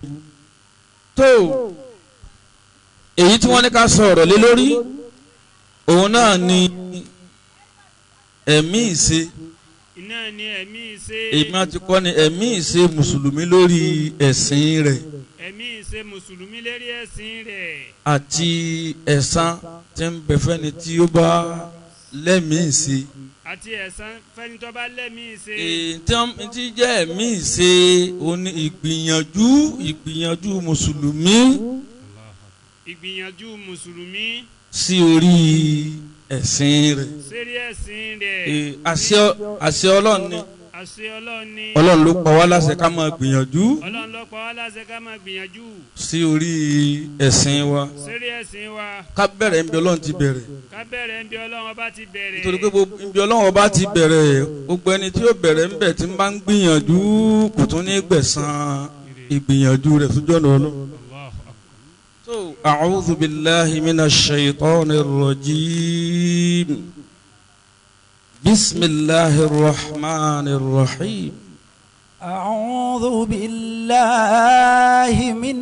tó èyí tí wọ́n ní ká sọ̀rọ̀ lé lórí òun náà ni ẹ̀mí ìṣe iná ni ẹ̀mí ìṣe èmi àti kọ́ ni ẹ̀mí ìṣe mùsùlùmí lórí ẹ̀sìn rẹ̀ ẹ̀mí ìṣe mùsùlùmí lérí ẹ̀sìn rẹ̀ àti ẹ̀san tí ń bẹ fẹ́ni tí ó bá lẹ́mìí ìṣe. àti ẹ̀san fẹ́ni tó bá lẹ́mí ìṣe èyí tí wọ́n ti jẹ́ ẹ̀mí ìṣe òun ni ìgbìyànjú ìgbìyànjú mùsùlùmí ìgbìyànjú mùsùlùmí sí orí ẹ̀sìn rẹ̀. sérí ẹ̀sìn rẹ̀ Ee, àṣẹ àṣẹ ọlọ́run ni àṣẹ ọlọ́run ni ọlọ́run ló pa wá láṣẹ ká máa gbìyànjú ọlọ́run ló pa wá láṣẹ ká máa gbìyànjú sí orí ẹ̀sìn wa sérí ẹ̀sìn wa ká bẹ̀rẹ̀ níbi ọlọ́run ti bẹ̀rẹ̀ ká bẹ̀rẹ̀ ń bí ọlọ́run ọba ti bẹ̀rẹ̀ nítorí pé gbogbo ibi ọlọ́run ọba ti bẹ̀rẹ̀ gbogbo ẹni tí ó bẹ̀rẹ̀ ńbẹ̀ tí ń bá ń gbìyànjú kò tún ní gbẹ̀san ìgbìyànjú rẹ̀ sójú ọ̀nà ọlọ́run. Allahu Akbar. So, أعوذ بالله من الشيطان الرجيم بسم الله الرحمن الرحيم أعوذ بالله من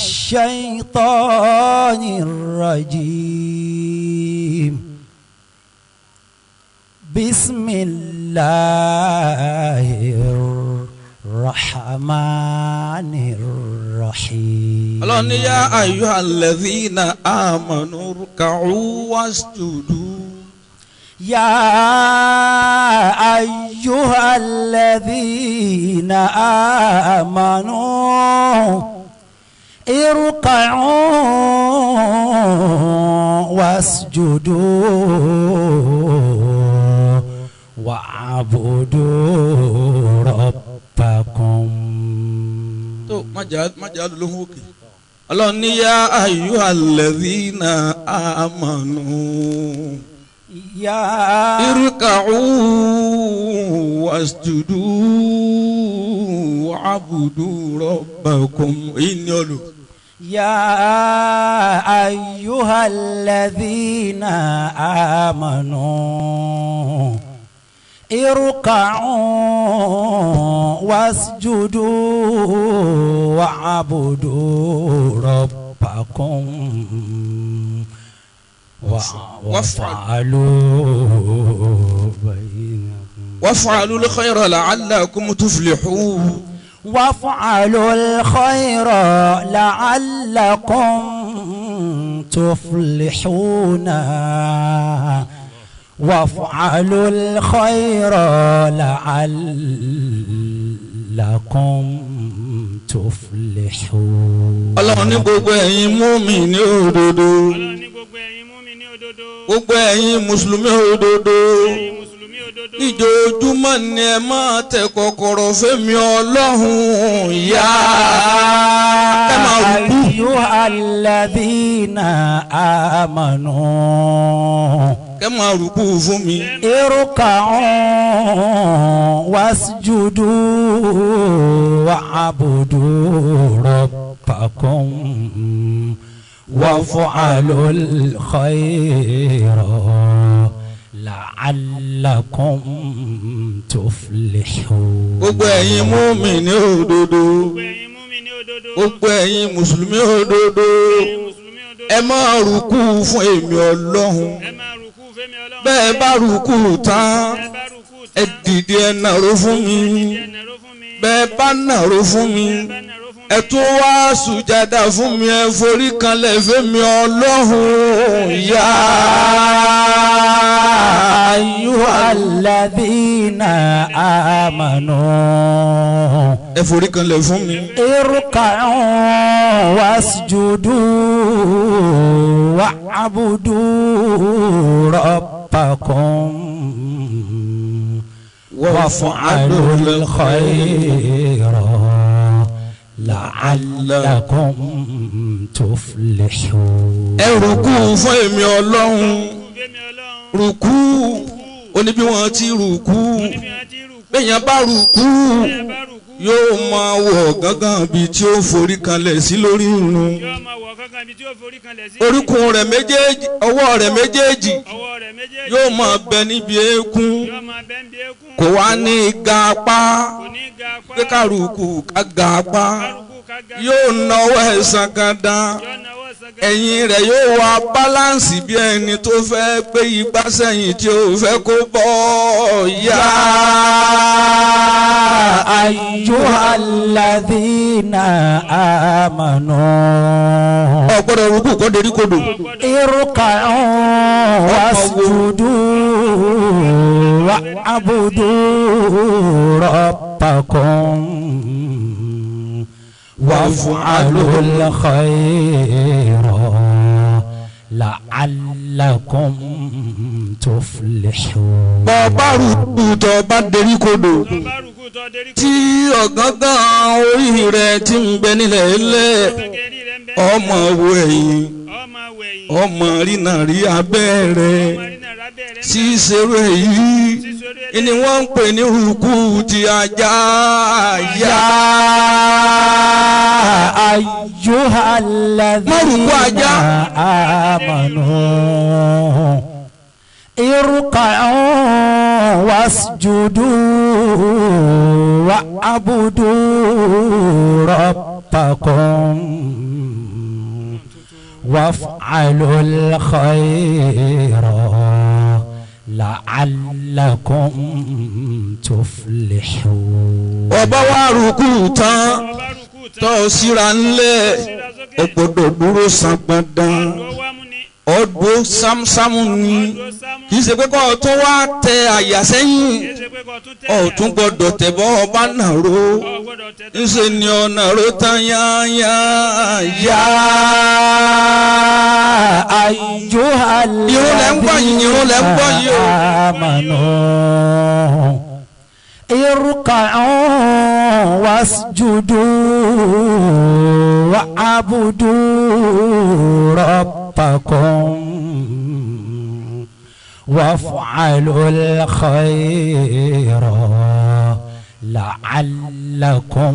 الشيطان الرجيم بسم الله الرحمن الرحيم الله يا أيها الذين آمنوا اركعوا واسجدوا يا أيها الذين آمنوا اركعوا واسجدوا واعبدوا ربكم tó májà májà lóhùn òkè ọlọ́run ní yá ayuha alladhina amanu يا irka'u wasjudu wa'budu rabbakum ìní ọlù. يا أيها الذين آمنوا اركعوا واسجدوا واعبدوا ربكم وع- وافعلوا بينكم waf'alu al-khayra la'allakum tuflihun. وافعلوا الخير لعلكم تفلحون وافعلوا الخير لعلكم تفلحون ọlọ́run ní gbogbo ẹ̀yin mùmínì òdodo ọlọ́run ní gbogbo ẹ̀yin mùmínì òdodo gbogbo ẹ̀yin mùsùlùmí òdodo ẹ̀yin mùsùlùmí òdodo ìjòjúmọ́ ni ẹ máa tẹ kọ́kọ́rọ́ fẹ́mi ọlọ́run yá ẹ máa rúkú أيها الذين آمنوا ẹ máa rúkú fún mi اركعوا واسجدوا واعبدوا ربكم وافعلوا الخير لعلكم تفلحون gbogbo ẹ̀yin mùmínì òdodo gbogbo ẹ̀yin mùmínì òdodo gbogbo ẹ̀yin mùsùlùmí òdodo ẹ̀yin mùsùlùmí òdodo ẹ máa rúkú fún èmi ọlọ́run ẹ máa rúkú fẹ́mi ọlọ́run bẹ́ẹ̀ bá rúkú tán ẹ bá rúkú ẹ tán dìde ẹ nàró fún mi ẹ nàró fún mi bẹ́ẹ̀ bá nàró fún mi ẹ bá nàró fún mi ẹ tún wá sùjádà fún mi ẹ forí kanlẹ̀ fẹ́mi ọlọ́run yá. أيها الذين آمنوا ẹ forí kanlẹ̀ fún mi. اركعوا واسجدوا واعبدوا ربكم وافعلوا الخير لعلكم تفلحون ẹ rúkú fún èmi ọlọ́run fẹ́mi ọlọ́run rúkú oní bí wọ́n ti rúkú níbi àti rúkú bẹ́yàn bá rúkú ẹ bá rúkú yóò máa wọ̀ gángan bíi tí ó forí kanlẹ̀ sí lórí irun yóò máa wọ̀ kankan ibi tí yóò forí kanlẹ̀ sí orúkún rẹ̀ méjèèjì ọwọ́ rẹ̀ méjèèjì ọwọ́ rẹ̀ méjèèjì yóò máa bẹ níbi eékún yóò máa bẹ́ ń bí eékún kò wá ní ga apá kò ní ga apá pé ká rúkú ká ga apá kárùkù kága. yóò náwó ẹ̀sán kan dán yóò náwó sàgá. ẹ̀yìn rẹ̀ yóò wá báláǹsì bí ẹni tó fẹ́ gbé igbá sẹ́yìn tí ó fẹ́ kó bọ́ yá. أيها الذين آمنوا ọ̀gbọ́dọ̀ rúkú kọ́ derí kodò. اركعوا واسجدوا واعبدوا ربكم وافعلوا الخير لعلكم تفلحون bọ́ bá rúkú tó bá derí kodò. tó bá rúkú tó dérí kó. tí ọ̀gángán orí rẹ̀ ti ń bẹ nílẹ̀ ilẹ̀ kékeré rẹ̀ ń bẹ́. ọmọ wo ẹ̀yìn ọmọ wẹ̀yìn. ọmọ rínà rí abẹ́ rẹ̀ ọmọ rí náà rábẹ́ rẹ̀ ń tí ìṣerú èyí ni wọ́n ń pè ní rúkú ti ajá yá. يا أيها الذين مرقوا آمنوا اركعوا واسجدوا واعبدوا ربكم وافعلوا الخير لعلكم تفلحون ọba wa rúkú tán ọba rúkú tán. tó síra ńlẹ̀ síra sókè. ó gbọ́dọ̀ dúró san gbọ̀ndàn ọdún wa mú ni. ọdún sámsámú ni ọdún sámú. kì í ṣe pé kọ́ ọ tó wá tẹ àyà sẹ́yìn kì í ṣe pé kò tún tẹ̀. ọ̀ tún gbọ́dọ̀ tẹ̀bọ́ ọba náà ro ọ̀ gbọ́dọ̀ tẹ̀ tó. ńṣe ni ọ̀nà ro tán yáyá yá. يا أيها Irun lẹ ń gbọ́ yìí, irun lẹ ń gbọ́ yìí o. آمنوا اركعوا واسجدوا واعبدوا ربكم وافعلوا الخير لعلكم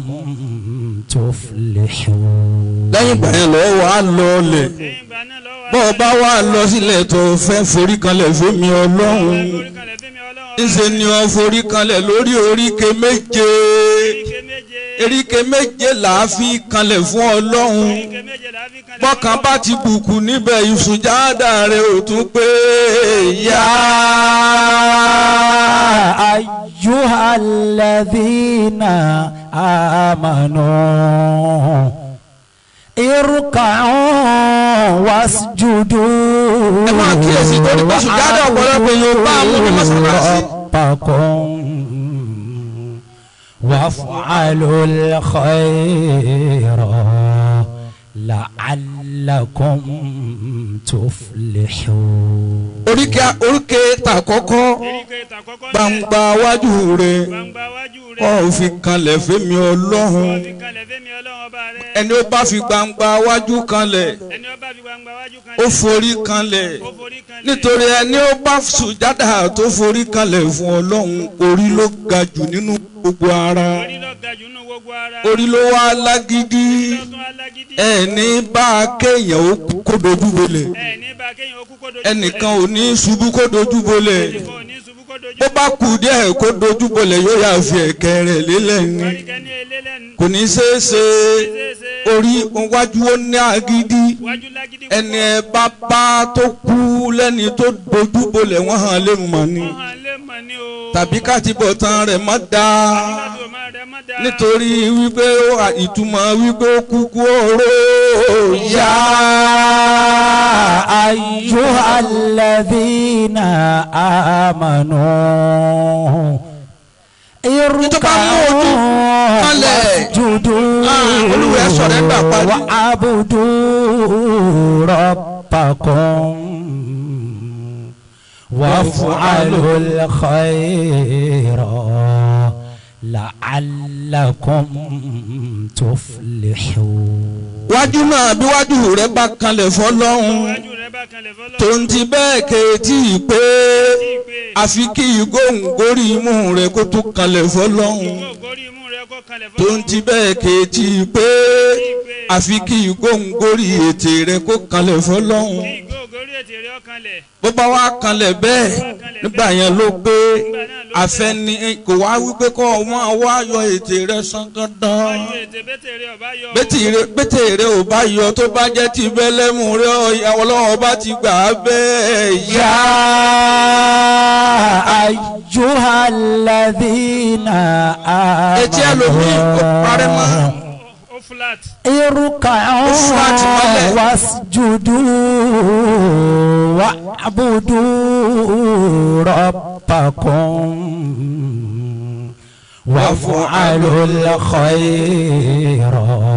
تفلحون lẹ́yìn ìgbà yẹn lọ́wọ́ wà á lọ ọlẹ̀ lẹ́yìn ìgbà náà lọ́wọ́. bọ́ ọ bá wà á lọ sílẹ̀ tó fẹ́ forí kanlẹ̀ fẹ́mi ọlọ́run orí kalẹ̀ fẹ́mi ọlọ́run. ńṣe ni ọ forí kanlẹ̀ lórí oríkè méje Ike méje. eríkè méje là á fi kanlẹ̀ fún ọlọ́run Ike méje là á fi kalẹ̀. bọ́kàn bá ti bùkù níbẹ̀ ìsùnjáda rẹ̀ ò tún pé yá. أيها الذين آمنوا اركعوا واسجدوا ẹ máa kíyèsí torí pé sùjádà ọ̀pọ̀lọpọ̀ èèyàn bá a mú ní mọ́sálásí. ربكم وافعلوا الخير لعلكم تفلحون oríkè oríkè tàkọ́kọ́ Ike ìtàkọ́kọ́ gbangba wájú rẹ̀ gbangba wájú rẹ̀. ọ̀ fi kanlẹ̀ fẹ́mi ọlọ́run Fi kalẹ̀ fẹ́mi ọlọ́run ọba rẹ̀. ẹni ó bá fi gbangba wájú kanlẹ̀ Ẹni ó bá fi gbangba wájú ó kalẹ̀. forí kanlẹ̀ Ó forí kalẹ̀. nítorí ẹni ó bá sùjádà tó forí kanlẹ̀ fún ọlọ́run orí ló ga jù nínú gbogbo ara Orí ló ga jù nínú gbogbo ara. orí ló wá lágídí Lọ́tún alágídí. ẹni bá kéèyàn ó kó dojú bolẹ̀ Ẹ ní bá kéèyàn ó kú kó dojú ẹnìkan ò ní ṣubú kó dojú bolẹ̀ Ẹnìkan ò ní ṣubú kó dojú bó bá kù díẹ̀ kó dojú bolẹ̀ yóò yà fi ẹ̀kẹ́ rẹ̀ lélẹ̀ ni Orí kẹ́ni elélẹ́nu. kò ní ṣeé ṣe Ṣeéṣe. orí wájú ó ní agídí Wájú lágídí ẹni ẹ bá bá tó kú lẹ́ni tó dojú bolẹ̀ wọ́n hàn lè mọ̀ ni Wọ́n hàn lé mọ̀ ní o. tàbí káàtìbọ̀ tán rẹ̀ má dáa Nígbàtí o máa rẹ̀ má dáa. nítorí wípé ó- ìtumọ̀ wípé ó kúkú oró yá. يا أيها الذين آمنوا اركعوا واسجدوا Ah, Olúwa ẹ sọ̀rọ̀ ẹ gbà parí. واعبدوا ربكم وافعلوا الخير لعلكم تفلحون wájú náà bí wájú rẹ̀ bá kanlẹ̀ fọlọ́hún Wájú rẹ̀ bá kanlẹ̀ fọlọ́. tó ń ti bẹ́ẹ̀ kéétì pé àfi kí ìgóhùngórí imú rẹ̀ kó tún kanlẹ̀ fọlọ́hún Yóò gorí imú rẹ̀ kó kanlẹ̀ fọlọ́. tó ń ti bẹ́ẹ̀ kéétì pé àfi kí ìgóhùngórí ètè rẹ̀ kó kanlẹ̀ fọlọ́hún Kí ìgò gorí tètè rí ọkàn lẹ̀. bó bá wá kanlẹ̀ bẹ́ẹ̀ nígbà yẹn ló pé àfẹni kò wá wípé kọ́ ọmọ wa yọ ètè rẹ sàn dandan Ayọ̀ ètè bẹ́tẹ̀ rí ọba yọ. bẹ́tẹ̀ rẹ ò bá yọ tó bá jẹ́ ti bẹ́lẹ́mù rẹ ọ̀yàwó ọlọ́wọ́ bá ti gbà á bẹ́ẹ̀ yá. يا أيها الذين etí ẹlòmíì kò parẹ́ mọ́. آمنوا Ó flat. اركعوا Flat mọ́lẹ̀. واسجدوا واعبدوا ربكم وافعلوا الخير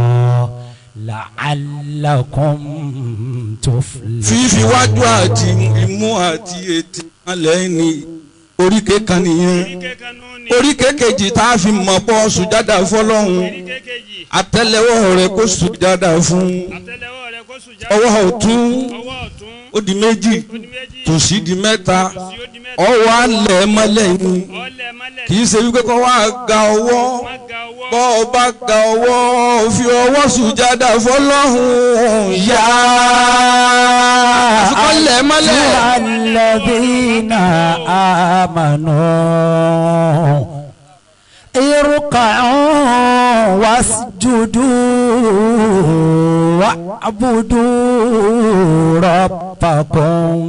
لعلكم تفلحون fífi wájú àti imú àti ètè alẹ́ ni oríkè kan nìyẹn Oríkè kanú ni. oríkè kejì tá a fi mọ̀ pọ̀ sùjádà fọlọ́hún Oríkè kejì. àtẹ́lẹwọ́ rẹ kó sùjádà fún Àtẹ́lẹwọ́ rẹ̀ kó sùn jáde. ọwọ́ ọ̀tún Ọwọ́ ọ̀tún. ó di méjì Ó di méjì. tòsí di mẹ́ta Tí ó di mẹ́ta. ọwọ́ alẹ́ mọ́lẹ̀ ni Ọlẹ̀ mọ́lẹ̀. kì í ṣe wípé kọ́ wá ga ọwọ́ Má ga ọwọ́. bọ́ ọ bá ga ọwọ́ fi ọwọ́ sùjádà fọlọ́hún yá àfikọ́ lẹ̀ mọ́lẹ̀. أيها الذين آمنوا اركعوا واسجدوا واعبدوا ربكم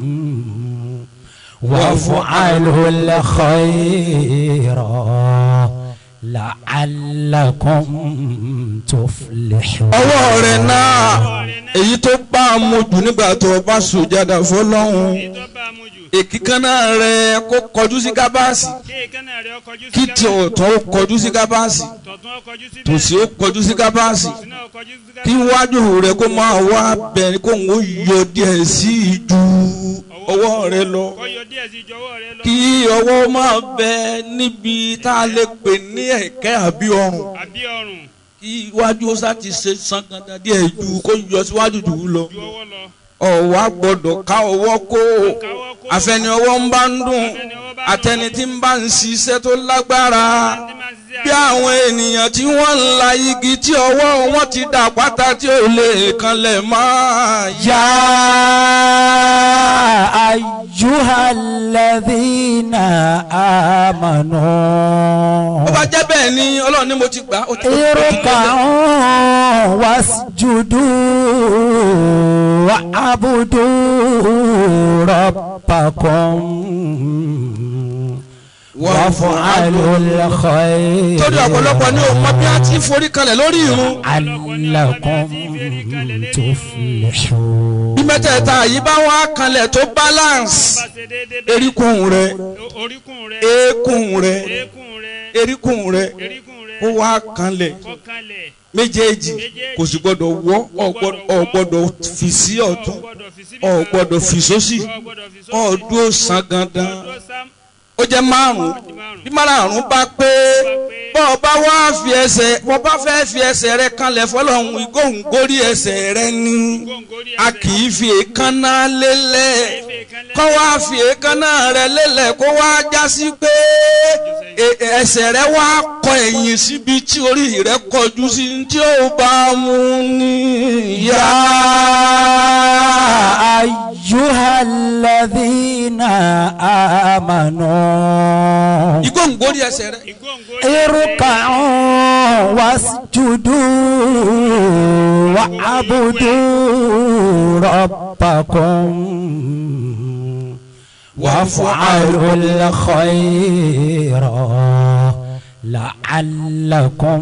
وافعلوا الخير لعلكم تفلحون ọwọ́ rẹ̀ náà èyí tó bá a mú jù nígbà tó o bá sùjádà fọlọ́hún Èyí tó bá a mú jù. èkìkánná rẹ̀ kó kọjú sí gábàásì Kí èékánná rẹ̀ ó kọjú sí kí tí gábàásì. ọ̀tún ó kọjú sí gábàásì Tọ̀tún ó kọjú sí tòsí ó kọjú sí gábàásì Tòsí náà ó kọjú sí kí gábàásì. wájú rẹ̀ kó máa wá bẹ̀rẹ̀ kó ń yọ díẹ̀ sí ju ọwọ́ rẹ̀ lọ Kó yọ díẹ̀ sí ìjọwọ́ rẹ̀ lọ. kí ọwọ́ máa bẹ níbi tá a lè pè ní ẹ̀kẹ́ àbí ọrùn Àbí ọrùn kí iwájú ó sá ti ṣe sangandan díẹ̀ ju kó yọ síwájú jù ú lọ. ju ọwọ́ lọ. ọ̀wá gbọ́dọ̀ ká ọwọ́ kó Káwọ́ kó. àfẹni ọwọ́ ń bá ń dùn àtẹni tí ń bá ń ṣiṣẹ́ tó lágbára Tí máa ń ṣiṣẹ́ bí àwọn ènìyàn tí wọ́n ń la igi tí ọwọ́ wọn ti dà pátá tí ò lè kanlẹ̀ máa yá. يا أيها الذين آمنوا ó bá jẹ́ bẹ́ẹ̀ ni ọlọ́run ni mo ti gbà ó ti اركعوا واسجدوا واعبدوا ربكم وافعلوا الخير torí ọ̀pọ̀lọpọ̀ ni òun mọ bí a ti forí kalẹ̀ lórí irun لعلكم تفلحون bí mẹ́tẹ̀ẹ̀ta yìí bá wá kanlẹ̀ tó balance bá ṣe déédéé bẹ́ẹ̀. eríkùn rẹ̀ O- Oríkùn rẹ̀. eékún rẹ̀ Eékún rẹ̀. eríkùn rẹ̀ Eríkùn rẹ̀. ó wá kanlẹ̀ Kọ́kànlẹ̀. méjèèjì kò sì gbọdọ̀ wọ́ ọ gbọdọ̀- ọ gbọdọ̀ fi sí ọ̀tún gbọ́dọ̀ fi síbí ọ kan. gbọdọ̀ fi sósì Ọ gbọ́dọ̀ fi ọ sósì. dúró san gandan Ọdún sám. ó jẹ́ márùn Di márùn. bí márùn bá pé bọ́ ọ bá wá fi ẹsẹ̀ bọ́ bá fẹ́ fi ẹsẹ̀ rẹ kanlẹ̀ fọlọ́hún igóhùn górí ẹsẹ̀ rẹ ní Góńgóri a ẹsẹ̀. kì í fi èékánná lélẹ̀ Ẹ̀fẹ̀ kan lẹ́yìn. kọ́ wá fi èékánná rẹ lélẹ̀ kó wá jásí pé e- ẹsẹ̀ rẹ wá kọ ẹ̀yìn síbi tí orí rẹ kọjú sí tí ó bá mú ní يا yá. أيها الذين آمنوا igóhùn górí ẹsẹ̀ rẹ. Ìgóńgóri اركعوا واسجدوا واعبدوا ربكم وافعلوا الخير لعلكم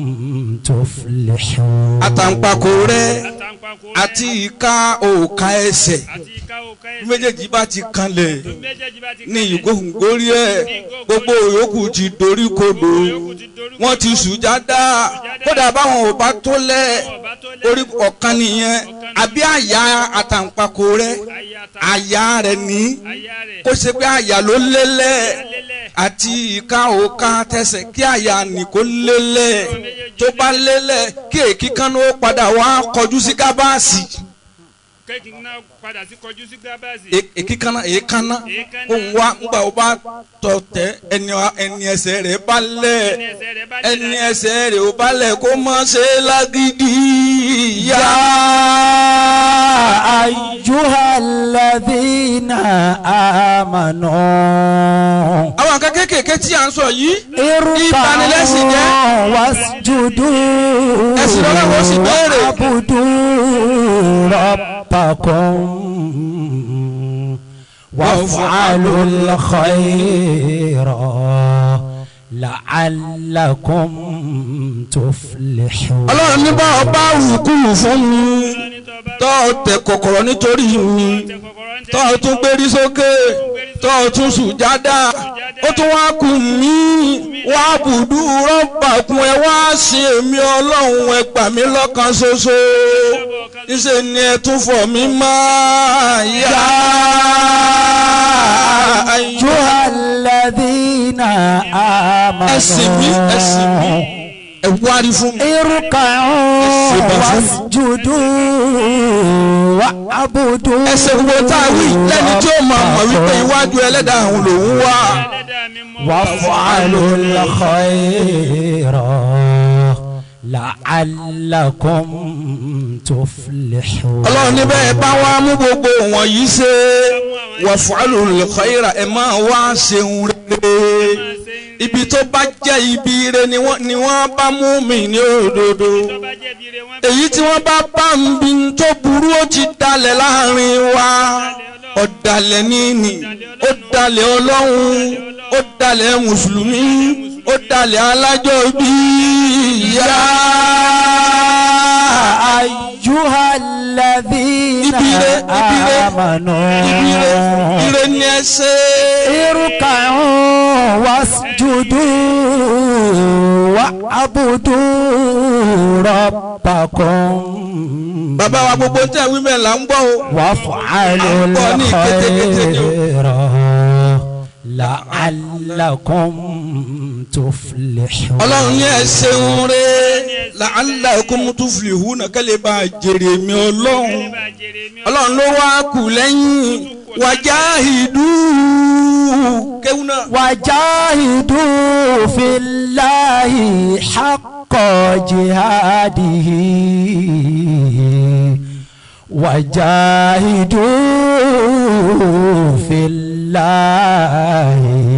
تفلحون àtàǹpàkò rẹ àtàǹpàkò rẹ̀. àti ìka òòka ẹsẹ̀ Àti ìka òkà bí ẹsẹ̀. méjèèjì bá ti kanlẹ̀ Méjèèjì bá ti ní kanlẹ̀. ìgóhùn górí ẹ̀ gbogbo yòókù ti dorí kodò Yòókù ti dorí wọ́n ti sùjádà kódà báwọn ò bá tó lẹ̀ ọba tó lẹ́. orí ọ̀kan nìyẹn àbí àyà àtàǹpàkò rẹ Àyà ta. àyà rẹ ní Àyà rẹ̀. kó ṣe pé àyà ló lélẹ̀ Lélẹ̀. àti ìka òka tẹsẹ̀ kí àyà nìkó lélẹ̀ tó bá lélẹ̀ kí èkí kan ló padà wá kọjú sí gábàásì Kéèkì náà padà sí kọjú sí gábàásì. E- èkí kan náà èékánná Èékánná. kó ń wá ńgbà ó bá tọ̀ tẹ́ ẹni ẹni ẹsẹ̀ rẹ̀ bá lẹ̀ Ẹni ẹsẹ̀ rẹ̀ bá lẹ̀ ẹni lára. ẹsẹ̀ rẹ̀ ò bá lẹ̀ kó mọ́ ṣe lágídí yá. يا أيها الذين آمنوا àwọn nǹkan kéékèèké tí à ń sọ yìí اركعوا ìbanilẹ́sìn jẹ́ واسجدوا ẹ̀sìn lọ́wọ́ sì béèrè. واعبدوا ربكم وافعلوا الخير لعلكم تفلحون ọlọ́run ní bá ọba rùkú fún mi tọ́ ọ tẹ kọ̀kọ̀rọ̀ nítorí mi tọ́ ọ tún gbérí sókè tọ́ ọ tún sùjádà ó tún wá kù mí wá bùdú rọ́bà kún ẹ wá sí èmi ọlọ́run ẹ gbà mí lọ́kàn ṣoṣo níṣẹ́ ni ẹ tún fọ̀ mí máa yá. أيها الذين ẹ̀sìn mi ẹ̀sìn mi آمنوا ẹ wárí fún mi. اركعوا واسجدوا واعبدوا ẹsẹ̀ gbogbo tá a wí lẹ́ni tí ó máa mọ̀ wípé iwájú ẹlẹ́dàá òun lòún wà. ẹlẹ́dàá mi mọ́ وافعلوا الخير لعلكم تفلحون ọlọ́run níbẹ̀ ẹ bá wá mú gbogbo wọ̀nyí ṣe wàfàlù lùkọ́yìrà ẹ máa wá ṣeun rere ibi tó bá jẹ́ ibi ire ni wọ́n ni wọ́n bá mú mi ní òdodo tó bá jẹ́ bi re wọ́n èyí tí wọ́n bá bá ń bi tó burú ó ti dalẹ̀ láàrin wa ọ̀dàlẹ̀ níní ó dalẹ̀ ọlọ́run ó dalẹ̀ mùsùlùmí ó dalẹ̀ alájọ bíi yá. أيها الذين Ibire, ibire, آمنوا Ire ire ni ẹ ṣe. اركعوا واسجدوا واعبدوا ربكم Bàbá wa gbogbo tẹ̀ wí mẹ́ là ń gbọ́ o. وافعلوا أعطاني كتب- الخير لعلكم تفلحون Ọlọ́run ní ẹ ṣeun re la'allakum tuflihuna kẹ́lẹ́ bá a jèrè mi ọlọ́run. bá jèrè mi Ọlọ́run ló wá kù lẹ́yìn wajahidu kéwúnà. وجاهدوا في الله حق جهاده وجاهدوا في الله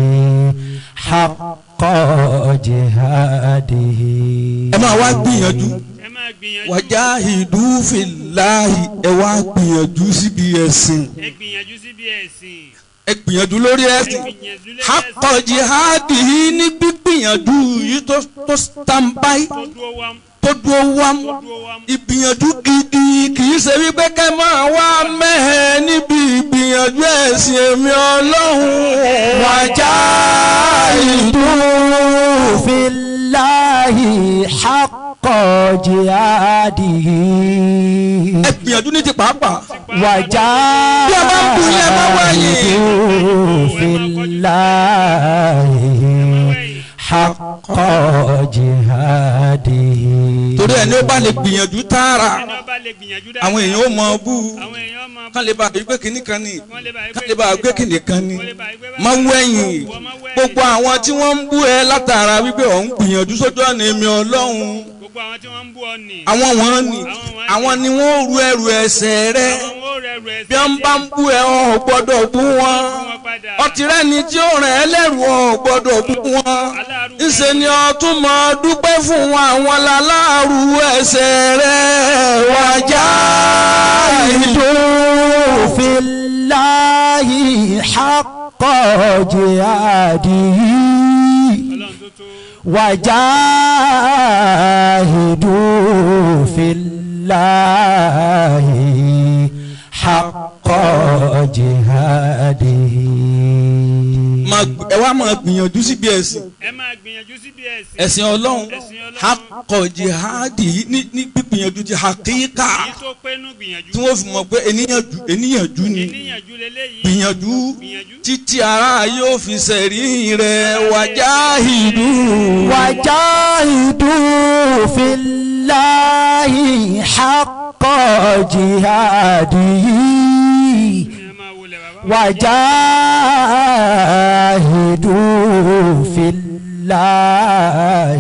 حق جهاده Ẹ máa wá gbìyànjú. ẹ máa gbìyànjú Wajahidu fillahi ẹ wá gbìyànjú síbi ẹ̀sìn. ẹ gbìyànjú síbi ẹ̀sìn Ẹ gbìyànjú lórí ẹ ẹ̀sìn. gbìyànjú lórí Hakọ ẹ̀sìn jihadi ní gbígbìyànjú yìí tó tó standby tó dúró wá tó dúró wám. tó dúró wá ìgbìyànjú gidi kì í ṣe wípé kẹ́ máa wá mẹ́hẹ̀ níbi ìgbìyànjú ẹ̀sìn èmi ọlọ́run. وجاهدوا في الله حق جهاده ẹ gbìyànjú ní ti pàápàá. وجاهدوا في الله حق جهاده torí ẹni ó bá lè gbìyànjú tààrà ẹni ọba lè gbìyànjú dáadáa àwọn èèyàn ó mọ bú àwọn èèyàn máa kán lè bá gbé kínní kan ní wọ́n lè bá kán lè bá gbé kínní kan ní wọ́n lè bá gbé máa ń wẹ̀yìn gbogbo àwọn tí wọ́n ń bú ẹ látara wípé ò ń gbìyànjú sójú ọ̀nà èmi ọlọ́run gbogbo àwọn tí wọ́n ń bú ọ nì àwọn wọn ni àwọn ni wọ́n ru ẹrù ẹ̀ṣẹ̀ rẹ àwọn ó rẹ̀ rẹ̀ bí wọ́n bá ń bú ẹ ọ̀ gbọ́dọ̀ bú wọn wọn padà ọtí rẹ ni tí ó rẹ̀ ẹ́ lẹ́rù ọ̀ gbọ́dọ̀ bú wọn ńṣe ni ọtún mọ dúpẹ́ fún wọn àwọn láláàrú ẹ̀ṣẹ̀ rẹ wájà ìdó. وجاهدوا في الله حق جهاده ọlọ́run tó tó وجاهدوا في الله حق جهاده Máa gb- ẹ wá máa gbìyànjú síbi ẹ̀sìn ẹ máa gbìyànjú síbi ẹ̀sìn ẹ̀sìn ọlọ́run Ẹ̀sìn Ọlọ́run. hakọ̀ jihadi ní ní gbìyànjú ti hakíkà èyí tó pénú gbìyànjú tí wọ́n fi mọ̀ pé ènìyànjú ènìyànjú ni níyànjú leléyìí gbìyànjú gbìyànjú títí ara yóò fi sẹ̀rí rẹ̀ wájà ìlú. وجاهدوا في الله حق جهاده ẹ máa wọlé bàbá وجاهدوا في الله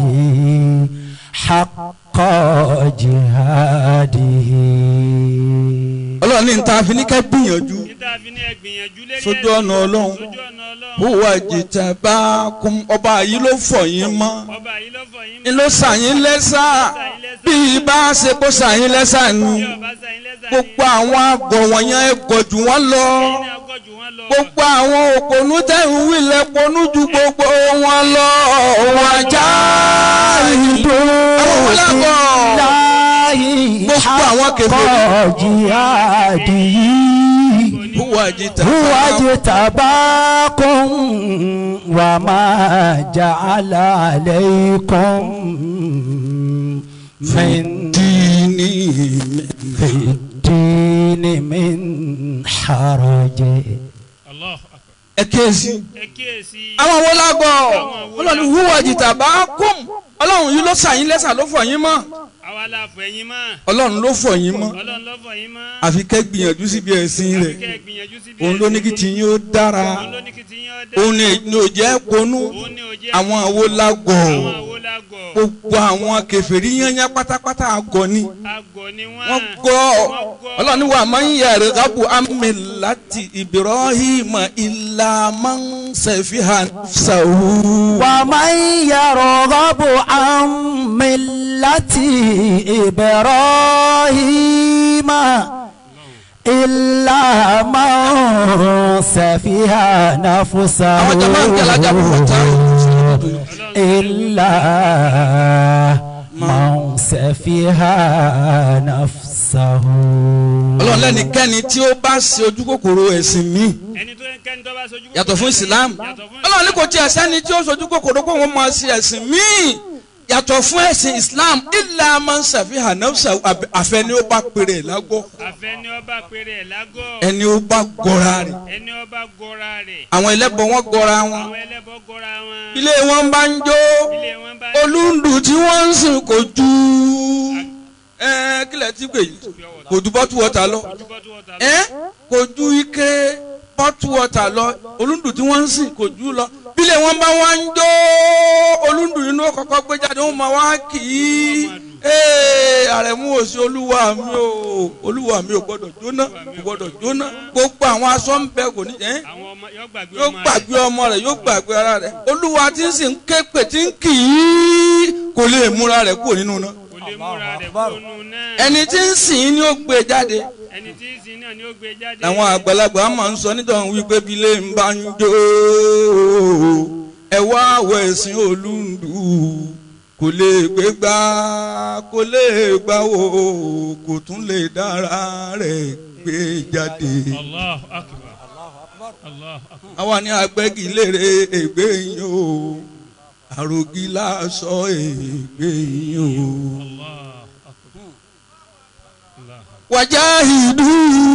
حق جهاده ọlọ́run ní níta fi ní kẹ́ gbìyànjú níta fi ní ẹgbìyànjú lérí Sójú ẹ̀sìn. ọ̀nà Ọlọ́run. sójú ọ̀nà ọlọ́run. huwa jitabakum ọba yìí ló fọ̀ yín mọ́ ọba yìí ló fọ yín ni ló sàyín lẹ́sà bí ibà ṣe kó sàyín lẹ́sà ni bí ọba sẹ́yìn lẹ́sà gbogbo àwọn àgọ̀ wọ̀nyẹn ẹ gọ̀ jù wọ́n lọ ẹ̀yin náà gọ̀ jù wọ́n lọ. gbogbo àwọn òpònú tẹ̀hún wílẹ̀ ponú ju gbogbo wọn lọ wọn já ìdó àwọn ọlọ́gọ̀ Gbogbo àwọn kèfèrí. jihadihi huwa huwa jitabakum jitabakum wa ma ja'ala alaykum min dini fi dini min haraji. Allah akbar. ẹ kéésì. ẹ kíyèsí. àwọn wo lágọ̀ Àwọn wo ọlọ́run huwa jitabakum ọlọ́run yìí ló sàyín lẹ́sà ló fọ̀ yín mọ́ àwa la fọ ẹ̀yin mọ́. ọlọ́run ló fọ̀ yín mọ́ ọlọ́run ló fọ yín mọ́. àfi kẹ́ gbìyànjú síbi ẹ̀sìn àfi rẹ̀ kẹ́ ẹ gbìyànjú síbi òun ló ní kí tiyín ó dára òun ló ní kí tiyín ó dá. òun ní ní ò jẹ́ ponú òun ní òjẹ́. àwọn àwo lágọ̀ àwọn àwo la gọ̀. gbogbo àwọn kèfèrí yányá pátápátá àgọ̀ ni àgọ̀ ni wọ́n. wọ́n gọ̀ ọlọ́run ní wà máa ń yàrá gábù àmì láti Ibrahim ilà máa ń sẹ̀fíhà sàwù. ومن يرغب عن ملة إبراهيم إلا من سفه نفسه àwọn jama ń jẹ́ alájà bùrọ̀ tá إلا من سفه نفسه ọlọ́run lẹ́nikẹ́ni tí ó bá ṣe ojú kòkòrò ẹ̀sìn mi ẹni tó ń kẹ́ni tó bá sojú. yàtọ̀ fún Islam yàtọ̀ fún ọlọ́run ní kò tiẹ̀ sẹ́ni tí ó sojú kòkòrò kó wọ́n máa ṣe ẹ̀sìn míì yàtọ̀ fún ẹ̀sìn Islam illa man safiha nafsahu àfẹ́ ni ó bá pèrè lágbọ́ àfẹ́ ni ọba péré ẹ̀ lágọ̀. ẹni ó bá gọra rẹ̀ ẹni ọba gọra rẹ̀. àwọn ẹlẹ́bọ wọn gọra wọn àwọn ẹlẹ́bọ gọra wọn. ilé wọn bá ń jó ilé wọn bá. olúndù tí wọ́n ń sìn kò ju ẹ kílẹ̀ tí pè yìí kò ju bọ́tù wọ́tà lọ ojúbọ́tú ọ̀tá lọ. ẹ kò ju ike bọ́tù wọ́tà lọ olúndù tí wọ́n ń sìn kò ju lọ bílẹ̀ wọn bá wá ń jó olúndù inú kọ́kọ́ gbé jáde wọn máa wá kì í ee àrẹ̀mú òsì olúwa mi ò olúwa mi ò gbọ́dọ̀ jóná kò gbọ́dọ̀ jóná gbogbo àwọn aṣọ ń bẹ kò ní ẹ́ àwọn ọmọ yóò gbàgbé yóò ọmọ rẹ̀. gbàgbé ọmọ rẹ̀ yóò gbàgbé ara rẹ̀ olúwa tí ń sìn ké pè tí ń kì í kò lè múra rẹ̀ kúrò nínú náà kò lè múra rẹ̀ kónú náà. ẹni tí ń sìn ni ó gbé jáde ẹni tí ń sin náà ni ó gbé jáde. àwọn àgbàlagbà máa ń sọ nítorí wípé bílé ń bá ń jó ẹ wá àwọ̀ ẹ̀sìn olúndù kò lè gbé gbá kò lè gbá wò kò tún lè dára rẹ̀ gbé jáde. Allah akbar. Allah akbar. àwa ní agbẹ́gilére ègbé yín o àrògì láṣọ ègbé yín o. Allah akbar. Allah akbar. wàjáhìdú.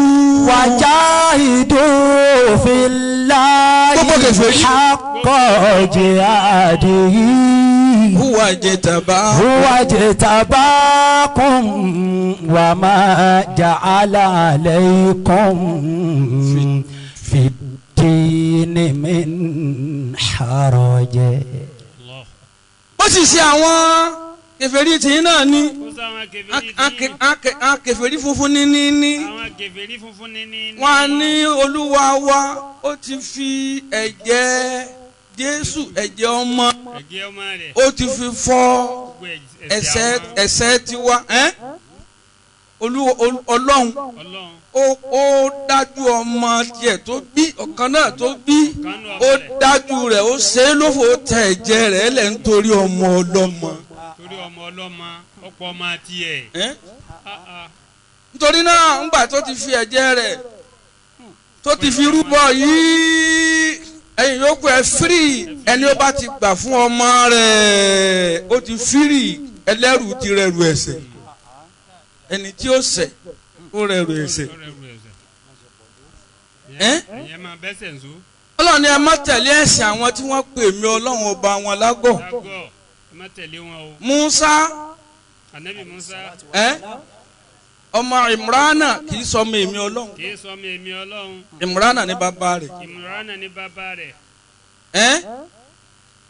وجاهدوا في الله Gbogbo kèfèrí. حق جهاده huwa jẹtaba. هو اجتباكم وما جعل عليكم في الدين من حرج Allah. ó sì ṣe àwọn kèfèrí tìyín náà ní. ó sọ àwọn kèfèrí tí àwọn kèfèrí funfun ní ní ní. àwọn kèfèrí funfun ní ní. wọ́n á ní olúwa wa ó ti fi ẹ̀jẹ̀ jésù ẹ̀jẹ̀ ọmọ ẹ̀jẹ̀ ọmọ rẹ̀. ó ti fi fọ́ gbogbo ẹ̀ṣẹ̀ àwọn ẹ̀ṣẹ̀ tiwa ẹ́ olúwa ol- ọlọ́run ọlọ́run ó ó dájú ọmọ tiẹ̀ tó bí ọ̀kan náà tó bí kanú ó ọmọ rẹ̀ dájú rẹ̀ ó ṣe é lófo tẹ ẹ̀jẹ̀ rẹ̀ lẹ̀ nítorí ọmọ ọlọ́mọ. torí ọmọ ọlọ́mọ ọ̀pọ̀ ọmọ tiẹ̀. ẹ́ Ah, ah. nítorí náà ńgbà tó ti fi ẹ̀jẹ̀ rẹ̀ tó ti fi rúbọ yìí ẹ̀yin yòókù ẹ̀ fírì ẹni ó bá ti gbà fún ọmọ rẹ̀ ó ti fírì ẹlẹ́rù ti rẹ̀rù ẹ̀ṣẹ̀ ẹni tí ó ṣẹ̀ ó rẹ̀rù ẹ̀ṣẹ̀ Ó rẹrù ẹ̀ṣẹ̀. ẹ́ ẹ̀yẹ́ máa bẹ́sẹ̀ ń so. ọlọ́run ni ẹ má tẹ̀lé ẹ̀sìn àwọn tí wọ́n pè mí ọlọ́run ọba wọn lágọ̀ lágọ̀ ẹ má tẹ̀lé wọn o. Musa anabi musa ẹ́ ọmọ Imrana kì í sọmọ èmi ọlọ́run kì í sọmọ èmi ọlọ́run Imrana ní bàbá rẹ̀ ìmúránà ní bàbá rẹ̀ ẹ́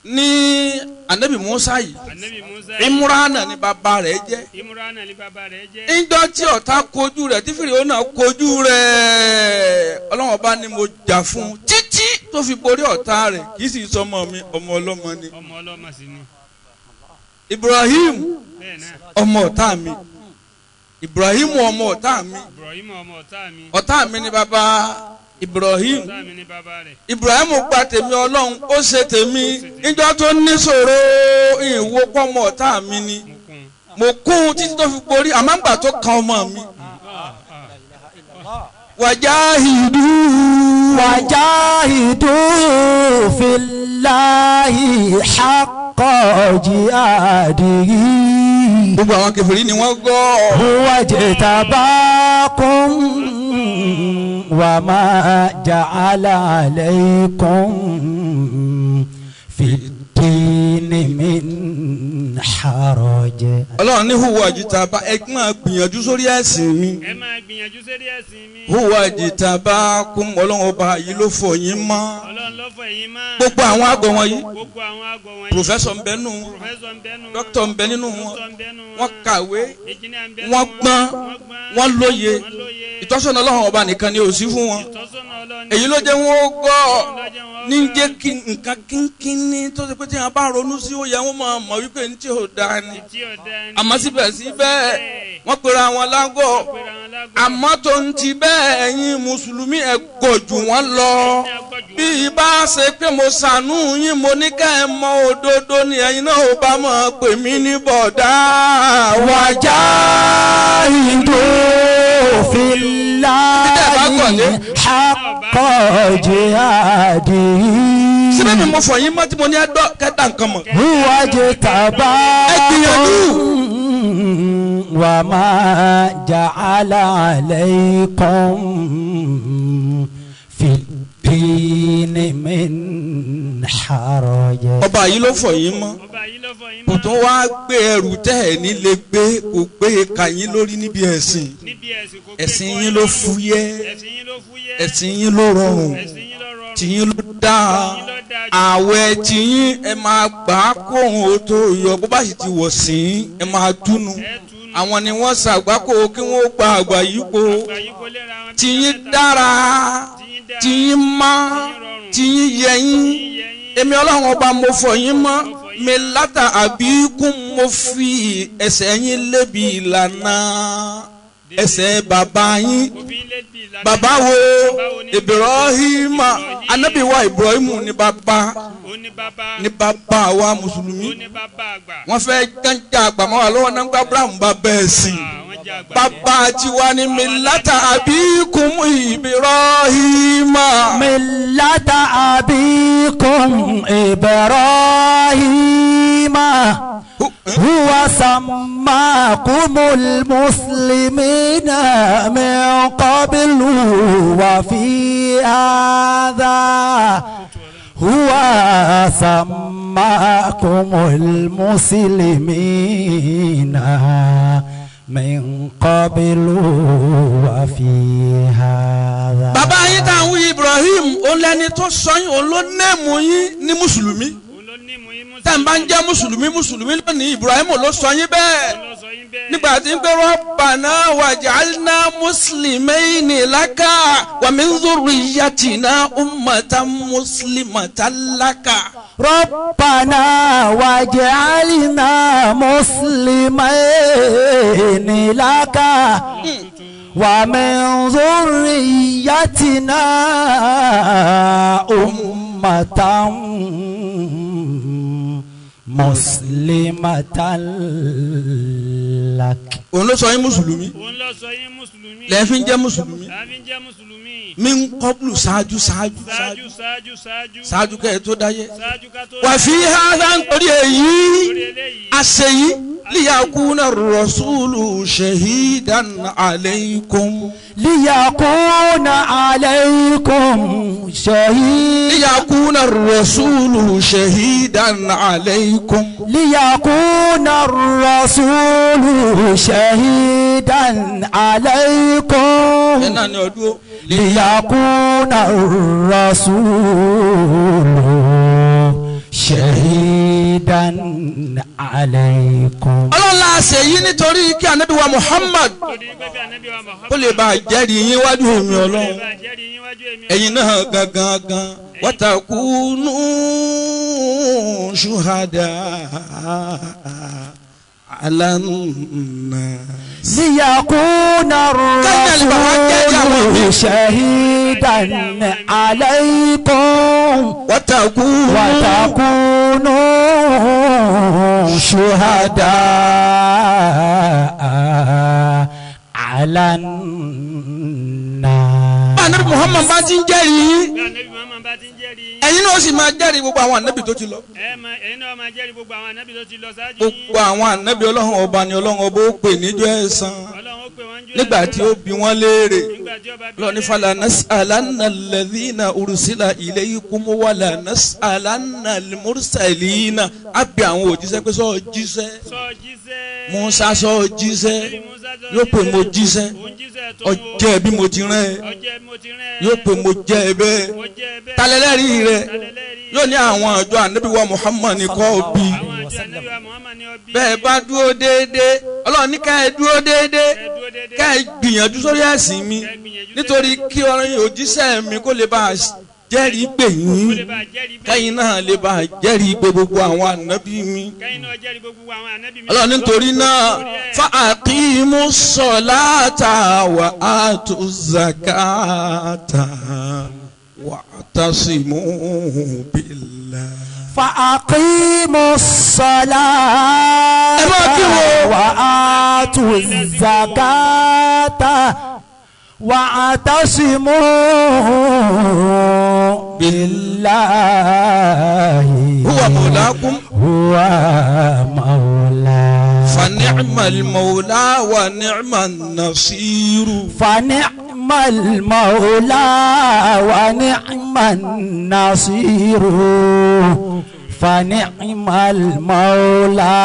ní anabi musa yìí anabi musa imurana ni bàbá rẹ̀ jẹ́ imurana ni bàbá rẹ̀ jẹ́ ńjọ́ tí ọ̀tá kojú rẹ̀ tí fìrìwò náà kojú rẹ̀ ọlọ́wọ́n bá ní mo jà fún un títí tó fi borí ọ̀tá rẹ̀ kì í sì sọmọ mi ọmọ ọlọ́mọ ni ọmọ ọlọ́mọ sí ni ibrahim bẹ́ẹ̀ náà ọmọ ọ̀tá mi ibrahim ọmọ ọ̀tá mi ibrahim ọmọ ọ̀tá mi ọ̀tá mi ni bàbá ibrahim ọ̀tá mi ni bàbá rẹ̀ ibrahim gba tèmi ọlọ́run ó ṣe tèmi níjọ́ tó níṣòro ìwò pọ́mọ ọ̀tá mi ni mo kún mo kún títí tó fi borí àmọ́ ńgbà tó kan ọmọ mi wàjáhìdú وجاهدوا في الله حق جهاده gbogbo àwọn kẹfìrí ni wọ́n gbọ́ هو اجتباكم وما جعل عليكم في الدين من حرج ọlọ́run ní hùwà jìtàbá ẹ máa gbìyànjú sórí ẹ̀sìn mi ẹ máa gbìyànjú sérí ẹ̀sìn mi hùwà jìtàbá kún ọlọ́run ọba yìí ló fọ yín mọ́ ọlọ́run ló fọ ẹ̀yin mọ́ gbogbo àwọn àgọ́ wọ̀nyí gbogbo àwọn àgọ́ wọ̀nyí pòfẹ́sọ̀ ń bẹ nù wọn pòfẹ́sọ̀ ń bẹ́nu wọn dókítà ń bẹ nínú wọn dókítà ń bẹ́nu wọn wọ́n kàwé engineer ń bẹ́nu wọ́n gbọ́n wọ́n lóye wọ́n lóye ìtọ́sọ̀nà ọlọ́run ọba nìkan ni ò sí fún wọn ìtọ́sọ́nà ọlọ́run èyí ló jẹ́ wọn ó gbọ́ lọ́jọ́ wọn ní jẹ́ kí nǹkan kínkínní tó ṣe pé tí wọn bá ronú sí ó yẹ wọn máa mọ̀ wípé ní tí ò dáa ni tí ò dá ní àmọ́ síbẹ̀síbẹ̀ wọ́n pera wọn lágọ̀ pèrè àwọn lágbo àmọ́ tó ń ti bẹ́ẹ̀ ẹ̀yin mùsùlùmí ẹ̀ gọ̀ jù wọ́n lọ bí ibà ṣe pé mo ṣàánú yín mo ní ká ẹ mọ òdodo ni ẹ̀yin náà ò bá mọ̀ pè mí ní bọ̀dá wájà وجاهدوا في الله حق جهاده síbẹ̀ mi mo fọ̀ yín mọ́ tí mo ní ẹ dọ́ kẹ́ta nǹkan mọ̀. هو اجتباكم وما جعل عليكم في الدين من حرج ọba yìí ló fọ̀ yín mọ́ ọba yìí ló fọ yín kò mọ́ tún wá gbé ẹrù tẹ́ ẹ̀ nílé gbé kò gbé ka yín lórí níbi ẹ̀sìn níbi ẹ̀sìn kò gbé ẹ̀sìn kọ́ yín ló lọ́rùn. fúyẹ́ ẹ̀sìn yín ló fúyẹ́ ẹ̀sìn yín ló rọrùn ẹ̀sìn yín ló rọrùn tìyín ló dáa àwẹ̀ tìyín ẹ máa gbà á kó òun ó tó yọ bó bá sì ti wọ̀ sí ẹ máa túnu ẹ̀ túnú àwọn ni wọ́n ṣàgbákò kí wọ́n gba àgbà yìí kó àgbà yìí kó lera wọn bí tìyín mẹ́ta. dára tìyín dára tìyín má tìyín yẹyín tìyín yẹ yín èmi ọlọ́run ọba mo fọ̀ yín mọ́ mi látà àbíkún mo fi ẹsẹ̀ yín lébi ìlànà ẹsẹ̀ bàbá yín òfin lé bí ìlànà bàbá wo Bàbá wo ni ibrahima anabi wa ibrahimu ni bàbá ó ní bàbá ni bàbá wa mùsùlùmí ó ní bàbá àgbà wọ́n fẹ́ jẹ́njà àgbàmọ́ wa lọ́wọ́ náà gba abraham bá bẹ́ẹ̀ sìn àwọn jẹ́ àgbà bàbá tiwa ni mi látà àbíkún ibrahima. ملة أبيكم إبراهيم هو سماكم المسلمين من قبل وفي هذا هو سماكم المسلمين من قبل وفي هذا bàbá yín tá à ń wí ibrahim òun lẹni tó sọ yín òun ló nẹ́ẹ̀mù yín ní mùsùlùmí òun ló ní mú yín mú tá à ń bá ń jẹ́ mùsùlùmí mùsùlùmí lónìí ibrahim ló sọ yín bẹ́ẹ̀ òun ló sọ yín bẹ́ẹ̀ nígbà tí ń pẹ́ rabbana waj'alna muslimayni laka wa min dhurriyyatina ummatan muslimatan laka. ربنا واجعلنا مسلمين لك ومن ذريتنا أمة مسلمة لك òun ló sọ yín mùsùlùmí òun ló sọ yín mùsùlùmí lẹ́yìn fi ń jẹ́ mùsùlùmí láàfin jẹ́ mùsùlùmí min qablu ṣáájú ṣáájú ṣáájú ṣáájú ṣáájú ṣáájú ṣáájú kẹ́ ẹ tó dáyé. ṣáájú ká tó wà fi hàdá nítorí èyí lórí eléyìí àṣeyí liyakuna rasulu shahidan aleikum. ليكون عليكم شهيد liyakuna rasulu shahidan aleikum. ليكون الرسول شهيدا ẹ عليكم náà ní ọdún. ليكون الرسول شهيدا عليكم ọlọ́run la ṣe yí nítorí kí anabi wa muhammad lórí pé bí anabi wa Muhammad kó lè bá a jẹ́rìí yín wájú mi kó lè ọlọ́run bá jẹ́rìí yín wájú èmi ẹ̀yin náà gangan gan wàtàkùnú ṣùhádà alánà. ليكون الرسول شهيدا عليكم wàtàkùnú وتكونوا شهداء على الناس anabi muhammad bá ti ń jẹ́rìí yín bí anabi Muhammad bá ti ń jẹ́rìí yín ẹ̀yin náà sì máa jẹ́rìí gbogbo àwọn anabi tó ti lọ. ẹ máa ẹ̀yin náà máa jẹ́rìí gbogbo àwọn anabi tó ti lọ ṣáájú yín gbogbo àwọn anabi ọlọ́run ọba ni ọlọ́run ọba ó pè níjọ́ ẹ̀san ọlọ́run ó pè wọ́n jù nígbà tí ó bi wọ́n léèrè. nígbà tí ó bá bí lọ́ni fala nas'alanna alladhina ursila ilaykum wala nas'alanna almursalina á bí àwọn òjíṣẹ́ pé sọ jíṣẹ́ sọ jíṣẹ́ Musa sọ jíṣẹ́ Nabi Musa sọ yóò pè mo jíṣẹ́ òun jíṣẹ́ tó ọjẹ́ bí mo ti rán ẹ ọjẹ́ mo ti rán ẹ yóò pè mo jẹ́ ẹ bẹ́ẹ̀ mo jẹ́ bẹ́ẹ̀ talẹ́lẹ́rìí rẹ talẹ́lẹ́rìí yóò ní àwọn àjọ ànábì wa Muhammad ní kọ́ bí àwọn àjọ anabi wa Muhammad ni ọbí bẹ́ẹ̀ bá dúró déédéé ọlọ́run ní ká ẹ dúró déédéé ẹ dúró déédéé ká ẹ gbìyànjú sórí ẹ̀sìn mi nítorí kí ọ̀rọ̀ òjíṣẹ́ mi kó lè bá a jẹ́rìí pè kó yín lè bá jẹ́rìí bẹ́ẹ̀ kẹ́yìn náà lè bá a jẹ́rìí pé gbogbo àwọn ànábì mi. kẹ́yìn náà jẹ́rìí gbogbo àwọn anabi mi ọlọ́run nítorí náà fa àkímú sọ̀láàtà wà á tó zakata wà á tàṣìmú bìlà. فأقيموا الصلاة ẹ máa kírun. وآتوا الزكاة واعتصموا بالله huwa mọ̀lákùn هو مولاكم فنعم المولى ونعم النصير فنعم المولى ونعم النصير فنعم المولى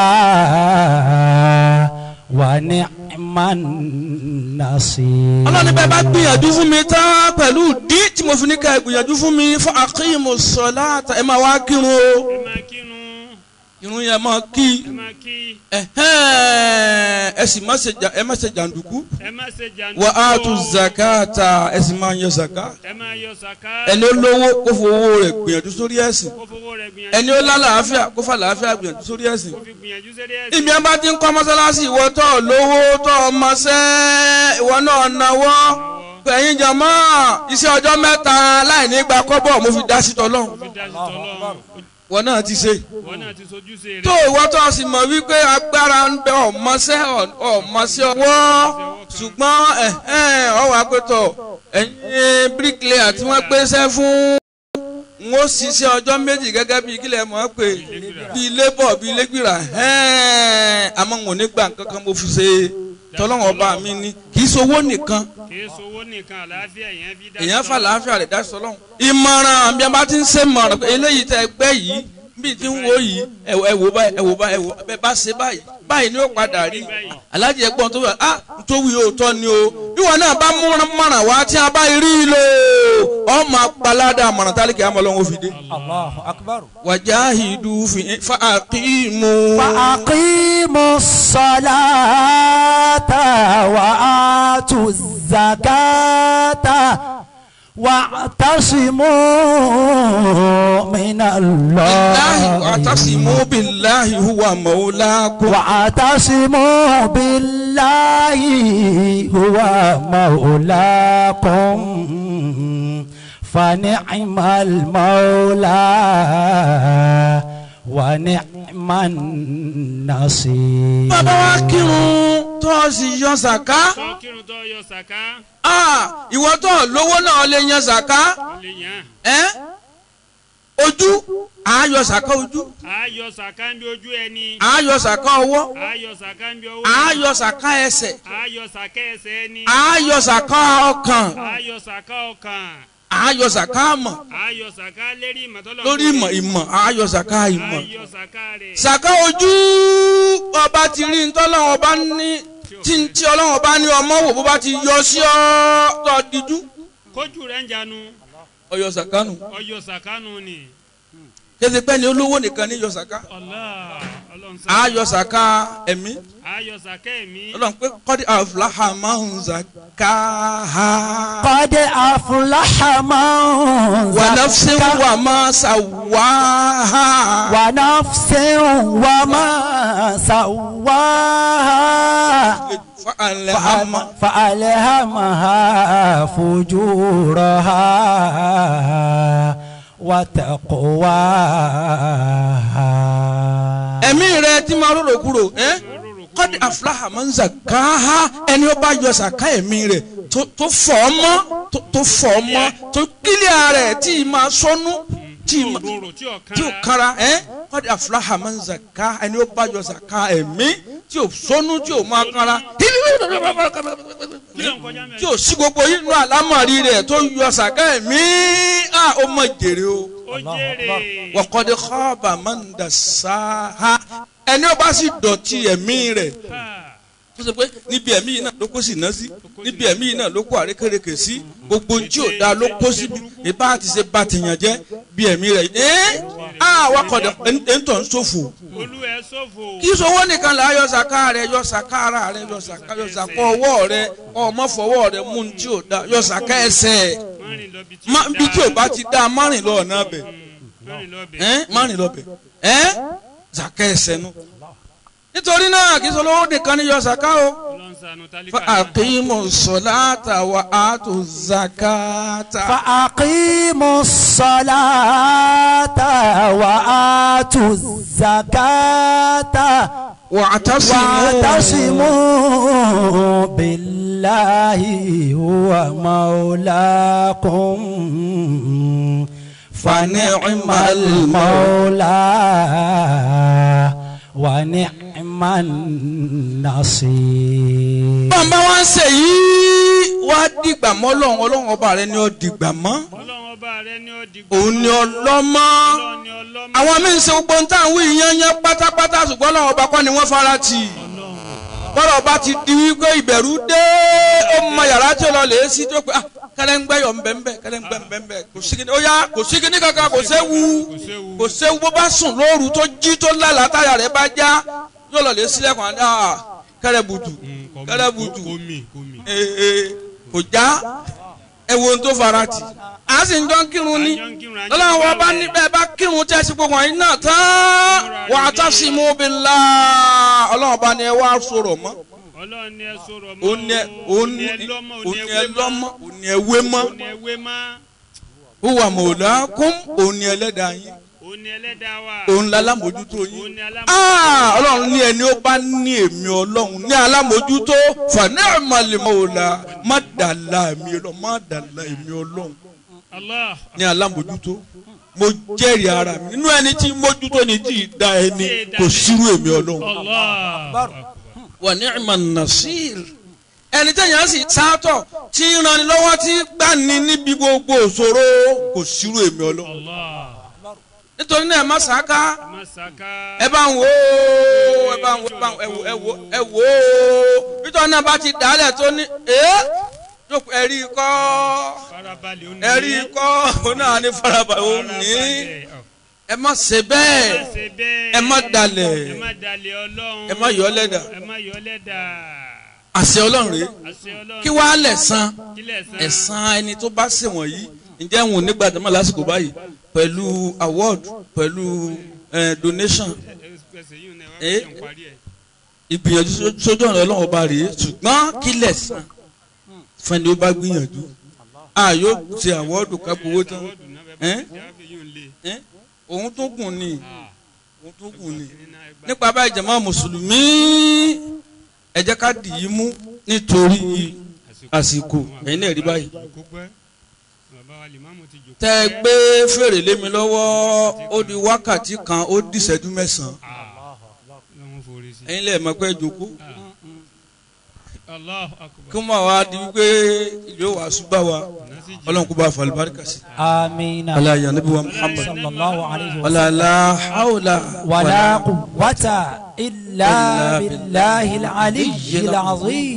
ونعم النصير ọlọ́ni bẹ́ẹ̀ bá gbìyànjú fún mi tán pẹ̀lú dí tí mo fi ní ká ẹ gbìyànjú fún mi fún àkíyèmọ̀ sọ̀láàtà ẹ máa wá kírun o ẹ máa kírun irun yẹn máa kí ẹ máa kí ẹ̀hẹ́n, ẹ sì má ṣe jà- ẹ má ṣe jàǹdùkú ẹ má ṣe jàǹdùkú wà á tu zakata ẹ sì máa yan zaka ẹ máa yọ sàká ẹni ó lówó kó fowó rẹ̀ gbìyànjú sórí ẹ̀sìn kó fowó rẹ̀ gbìyànjú ẹni ó lálàáfíà kó fà làáfíà gbìyànjú sórí ẹ̀sìn kó fi gbìyànjú sẹ́rí ẹ̀sìn ìmí ẹ bá ti ń kọ́ mọ́sálásí ìwọ tó lówó tó ọmọọṣẹ́ ìwọ náà náwó ẹ̀yin jàmọ́ iṣẹ́ ọjọ́ mẹ́ta láì ní gba kọ́bọ̀ mo fi dá sí tọ́lọ́hún fi dá sí tọ́lọ́run wọn náà ti ṣe wọn náà ti sojúṣe rẹ̀ tó ìwọ tó sì mọ̀ wípé agbára ń bẹ ọmọọṣẹ́ ọmọọṣẹ́ ọwọ́ ṣùgbọ́n ẹ̀hẹ́n ọwọ́ àpẹtọ̀ ẹ̀yin bíríkìlẹ̀ tí wọ́n gbéṣẹ́ fún n ó ṣiṣẹ́ ọjọ́ méjì gẹ́gẹ́ bíi kílẹ̀ mọ́ pé bíi lébọ̀ bíi lẹ́gbìrà ẹ̀ẹ́n àmọ́ n ò ní gbà kankan mo fi ṣe tọ́lọ́wọ́n ọba mi ní kì í sowó nìkan kì í sowó nìkan àlàáfíà èèyàn fi dá sí èèyàn fà tọ́lọ́run. láàfíà rẹ̀ dá sọlọ́hún. ìmọ̀ràn bí a bá ti ń ṣe mọ̀ràn pé eléyìí tẹ ẹgbẹ́ yìí bí ti ń wo yìí ẹ wò ẹ wò báyìí ẹ wò báyìí ẹ wò bẹ́ẹ̀ bá ṣe báyìí báyìí ni ó padà rí alájẹ ẹ̀gbọ́n tó wà á tó wí òótọ́ ni o ìwọ náà bá mọ̀ràn wá tí a bá rí i lò ọmọ apalada mọ̀ràn tálíkì àmọ́lọ́wọ́ fi dé. الله أكبر wàjáhìdù fi fàákìmù. فأقيموا الصلاة وآتوا الزكاة واعتصموا من billahi الله wa'tasimu billahi huwa mawlakum. واعتصموا بالله هو مولاكم فنعم المولى ونعم النصير bàbá wa kírun tó o sì yan sàká. tó kírun tó yọ sàká Ah, ìwọ tó lówó náà lè yan sàká. ó lè yàn ẹ́ ojú àáyọ sàká ojú á yọ sàká ń bí ojú ẹni àáyọ sàká ọwọ́ á yọ sàká ń bí ọwọ́ àáyọ sàká ẹsẹ̀ á yọ sàká ẹsẹ̀ ẹni àáyọ sàká ọkàn á yọ sàká ọkàn àáyọ sàká àmọ̀ á yọ sàká lérí ìmọ̀tọ́lọ́ lórí ìmọ̀ ìmọ̀ àáyọ sàká á ìmọ̀ yọ sàká rẹ̀ sàká ojú ọba ti rí ntọ́lọ́wọ́ ọba ní tí tí ọlọ́wọ́ ọba ní ọmọ wò bó bá ti yọ sí ọ́ tó díjú kójú rẹ̀ ń janu ọyọ sàká nù ọyọ sàká nù ni kéde pé ni olówó nìkan ní yọ sàká Allah ọlọ́run sọ. a yọ sàká ẹ̀mí ayọ̀ sàkẹ́ mi. ọlọ́run pé kọ́dí àfúláhà máa ń zàká ha قد أفلح من wà náfṣẹ́ زكاها wà máa ṣàwá ha ونفس وما سواها fàlẹ́ hàmà فأل- فألهمها فجورها وتقواها ẹ̀mí rẹ tí máa rorò kúrò ẹ́ kọ́dí àfúláhà máa ń zàká ha ẹni ó bá yọ sàká ẹ̀mí rẹ̀ tó tó fọ̀ ọ́ mọ́ tó- tó fọ̀ ọ́ mọ́ tó kílíà rẹ̀ tí ì máa sọnù tí ì máa. òróró tí ò tí o kára. kara ẹ kọ́ni àfúláhà máa ń zàká ẹni ó bá yọ zàká ẹ̀mí tí o sọnù tí o máa kara kí ló ń kọjá mẹ́rin. tí o sí gbogbo yìí nù àlámọ̀rí rẹ̀ tó yọ zàká ẹ̀mí à ó mọ̀ jèrè o ó jèrè. wọ́kọ́dé kọ́ọ̀bà máa ń dà sáà ẹni ó bá sì dọ̀tí ẹ̀mí rẹ̀ Ha. tó ṣe pé níbi ẹ̀mí yìí náà ló kó sì ná sí níbi ẹ̀mí yìí náà ló kó àrékèrèkè sí gbogbo ohun tí ò dáa ló kó síbi ìbá ti ṣe bá tìyàn jẹ́ bí ẹ̀mí rẹ̀ ẹ́ àwọn akọ̀dọ̀ ẹ̀ ń tọ̀ ń ṣòfò olú ẹ sọ́fò. kí sowó nìkan là á yọ sàká rẹ yọ sàká ara rẹ yọ sàká yọ sàká ọwọ́ rẹ ọmọ fọwọ́ rẹ mú ní tí ò da yọ sàká ẹsẹ̀ márìn lọ bí tí má bí tí ò bá ti da márìn lọ ọ̀nà bẹ̀ márìn lọ bẹ̀. ẹ́ márìn lọ bẹ̀ ẹ́ sàká ẹsẹ̀ nu nítorí náà kí sowó nìkan ní yọ sàká o ọlọ́run ṣàánú tálíkà fa náà. àkímù sọ̀láàtà wà á tó zakata. فأقيموا الصلاة وآتوا الزكاة wà á tásìmù. واعتصموا بالله هو مولاكم فنعم المولى ونعم النصير bàbá wa ń ṣe yìí wá dìgbà mọ́ ọlọ́run ọlọ́run ọba rẹ ni ó dìgbà mọ́ ọlọ́run ọba rẹ ni ó di. òun ni ọlọ́mọ ọlọ́run ni ọlọ́mọ. àwọn míín ṣe gbogbo nǹkan àwọn ìyányán pátápátá ṣùgbọ́n ọlọ́run ọba kọ́ ni wọ́n fara tì bọ́lá ọba ti di wípé ìbẹ̀rù dé ó mọ yàrá tí ó lọ lè sí tó pé ah kẹlẹ́ngbẹ́ yọ̀ nbẹ̀nbẹ̀ kẹlẹ́ngbẹ́ nbẹ̀nbẹ̀ kò sí kíní ó yá kò sí kíní kankan kò séwu kò séwu. kò séwu bó bá sùn lóru tó jí tó lálàá táyà rẹ̀ bá já yóò lọ lè sílẹ̀kùn àná ah kẹrẹ butu kẹrẹ butu kò mì kò mì. ee kò já ẹ wo ohun tó fara tì á sì ń jọ ń kírun ní À ń jọ ń kírun, à ń jọ ń lọ́la wọn bá gbààwẹ̀. níbẹ̀ bá kírun tẹ́ sí gbogbo àyín náà tán wà á tán sí mú bí la ọlọ́run bá ní ẹ wá sọ̀rọ̀ mọ́ ọlọ́run ni ẹ sọ̀rọ̀ mọ́. òun ní ẹ òun ní ẹ lọ́mọ òun ní ẹ lọ́mọ òun ní ẹ wé mọ́ òun ni ẹ wé mọ́. wúwà mọ̀ọ́lá kún òun ní ẹlẹ́dàá yín òun ni ẹlẹ́dàá wa. òun la lámójútó òun yín ni alámọ̀. Ah, ọlọ́run ní ẹni ó bá ní èmi ọlọ́run ní alámójútó fàní àmàlẹ́mọ̀ọ́lá má dàlá èmi ọlọ́run má dàlá èmi ọlọ́run Allah. ní alámójútó mo jẹ́rìí ara mi nínú ẹni tí mójútó ni tí ì da ẹni kò sírú èmi ọlọ́run. Allah. wà ní ìmọ̀ nasir ẹni tẹ̀yàn sì sátọ̀ tí ń ranni lọ́wọ́ tí gbà ní níbi gbogbo òṣòro kò sírú èmi ọlọ́run. Allah. nítorí náà ẹ má sàáká Masaka. ẹ bá ń wò ó ẹ bá ń wò ẹ bá ń wò ẹ wò ẹ wò ẹ wò ó nítorí náà bá ti dálẹ̀ tó ní ẹ́ jókòó ẹ̀rí kọ́ Farabalẹ̀ ó ní. ẹ̀rí kọ́ òun náà ní farabalẹ̀ òun ní Farabalẹ̀. ẹ má ṣe bẹ́ẹ̀ Ẹ má ṣe bẹ́ẹ̀. ẹ má dalẹ̀ ẹ má dalẹ̀ ọlọ́run. ẹ má yọ lẹ́dà ẹ má yọ lẹ́dà. àṣẹ ọlọ́run rèé àṣẹ ọlọ́run. kí wàá lẹ̀san kílẹ̀ san. ẹ̀san ẹni tó bá ṣe wọ̀nyí ǹjẹ́ wọn ò ní gbàdámọ̀ lásìkò báyìí pẹ̀lú award pẹ̀lú eh, donation ẹsẹ̀ yìí náà wá Eh? fi hàn parí ẹ̀. ìgbìyànjú só- sójú ọ̀nà ọlọ́run ọba rèé ṣùgbọ́n kí lẹ̀san fún ẹni ó bá gbìyànjú a yóò ṣe award kápowó tán Àwọ̀dù náà bẹ́ẹ̀ Eh? bá ti jáwé yìí ń lé. Eh? òun tó gùn ni Ah, òun tó gùn ni nínú ẹgbàá. nípa báyìí jàmá mùsùlùmí ẹ jẹ́ ká dì í mú nítorí àsìkò ẹ̀yin náà rí báyìí Kó pẹ́. Bàbá wa Lìmámù ti jòkó. tẹ́ ẹ gbé fèrè lé mi lọ́wọ́ ó di wákàtí kan ó di ìṣẹ́jú mẹ́sàn-án Ah, lọ́wọ́ forí sí. ẹ̀yin lẹ́ẹ̀ mọ̀ pé jókòó Allahu akbar. kí wọ́n wá di wípé ìlú wa ṣùgbọ́n wa Nasi jì. ọlọ́run kó bá fa àlùbáríkà sí آمين ọlá ìyá níbi wa Muhammad صلى الله عليه وسلم ọlá la hawla ولا قوة إلا بالله العلي العظيم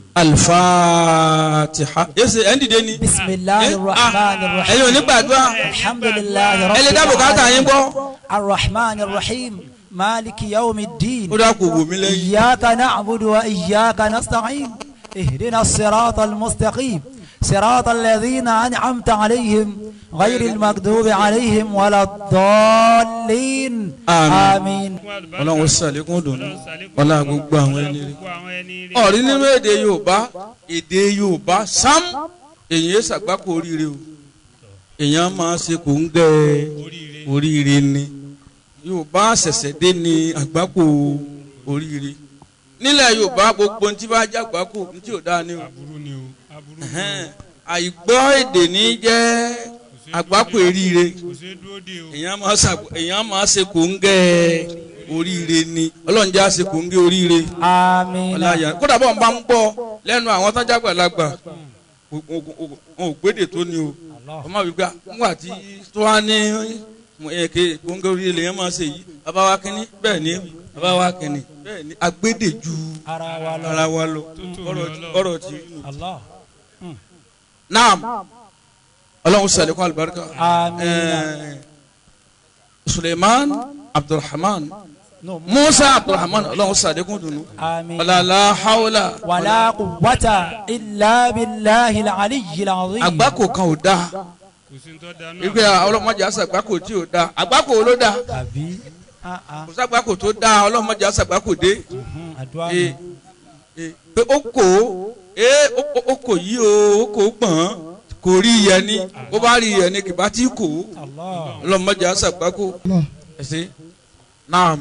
alifatiha yéésì ẹ̀ ń dìde ni. بسم الله Eh, الرحمن ah, الرحيم ẹ̀yin ò ní gbàdúrà الحمد لله رب ẹ lè dá bùkátà yín gbọ́. الرحمن الرحيم مالك يوم الدين ó dá kò wò mí lẹ́yìn. إياك نعبد وإياك نستعين اهدنا الصراط المستقيم صراط الذين أنعمت عليهم غير المغضوب عليهم ولا الضالين آمين. آمين ọlọ́run ó sàlékún dùnú ọlá gbogbo àwọn ẹni rí. gbogbo àwọn ẹni rí. ọ̀rí nínú èdè yorùbá èdè yorùbá sam èyàn ṣàgbákò oríire o èyàn máa ṣe kò ń gẹ oríire ni yorùbá ṣẹ̀ṣẹ̀ dé ní àgbákò oríire nílẹ̀ yorùbá gbogbo ní tí bá jẹ́ àgbákò ní tí ò dáa ní o aburú ni o aburú ni Ẹ̀hẹ́n. àìgbọ́ èdè ní jẹ́ àgbákò eríire kò ṣeé dúró de o. èyàn máa ṣàgbọ́ èyàn máa ṣe kò ń gẹ oríire ni ọlọ́run jẹ́ àṣe kò ń gẹ oríire آمين ọláyà kódà bọ́ọ̀ bá ń gbọ́ lẹ́nu àwọn tọ́jà gbàlagbà wọn ò gbédè tó ní o wọ́n máa wí pé nígbà tí tó wá ní èké gbóngàn orí ilẹ̀ yẹn máa ṣe yìí bàbá wa kínní bẹ́ẹ̀ ni bàbá wa kínní bẹ́ẹ̀ ni agbédè ju ara wa lọ ara wa lọ tó ní ọ̀rọ̀ Ọlọ́run. ọ̀rọ̀ ti rí nù. Allah naam ọlọ́run sàlékún alibarika Àmín. Ẹ̀ẹ́, suleiman abdulrahman no musa abdulrahman ọlọ́run sàlékún dùnú آمين ọ̀làlá hawla ولا قوة إلا بالله العلي العظيم àgbákò kan ò dáa. kò sí ní tó da náà. ìgbé ọlọ́mọdé àṣàgbákò tí ò dáa àgbákò wo ló dáa àbí ah ah kò sàgbákò tó dáa ọlọ́mọdé àṣàgbákò dé mhm, àdúrà ee nù. ee pé ó kò ó ee ó- ó- ó kò yí o ó kò gbọ̀n kò rí iyẹ ni ó bá rí iyẹ ni kì bá tí kò ó Allah ọlọ́mọdé àṣàgbákò ẹ̀sìn náà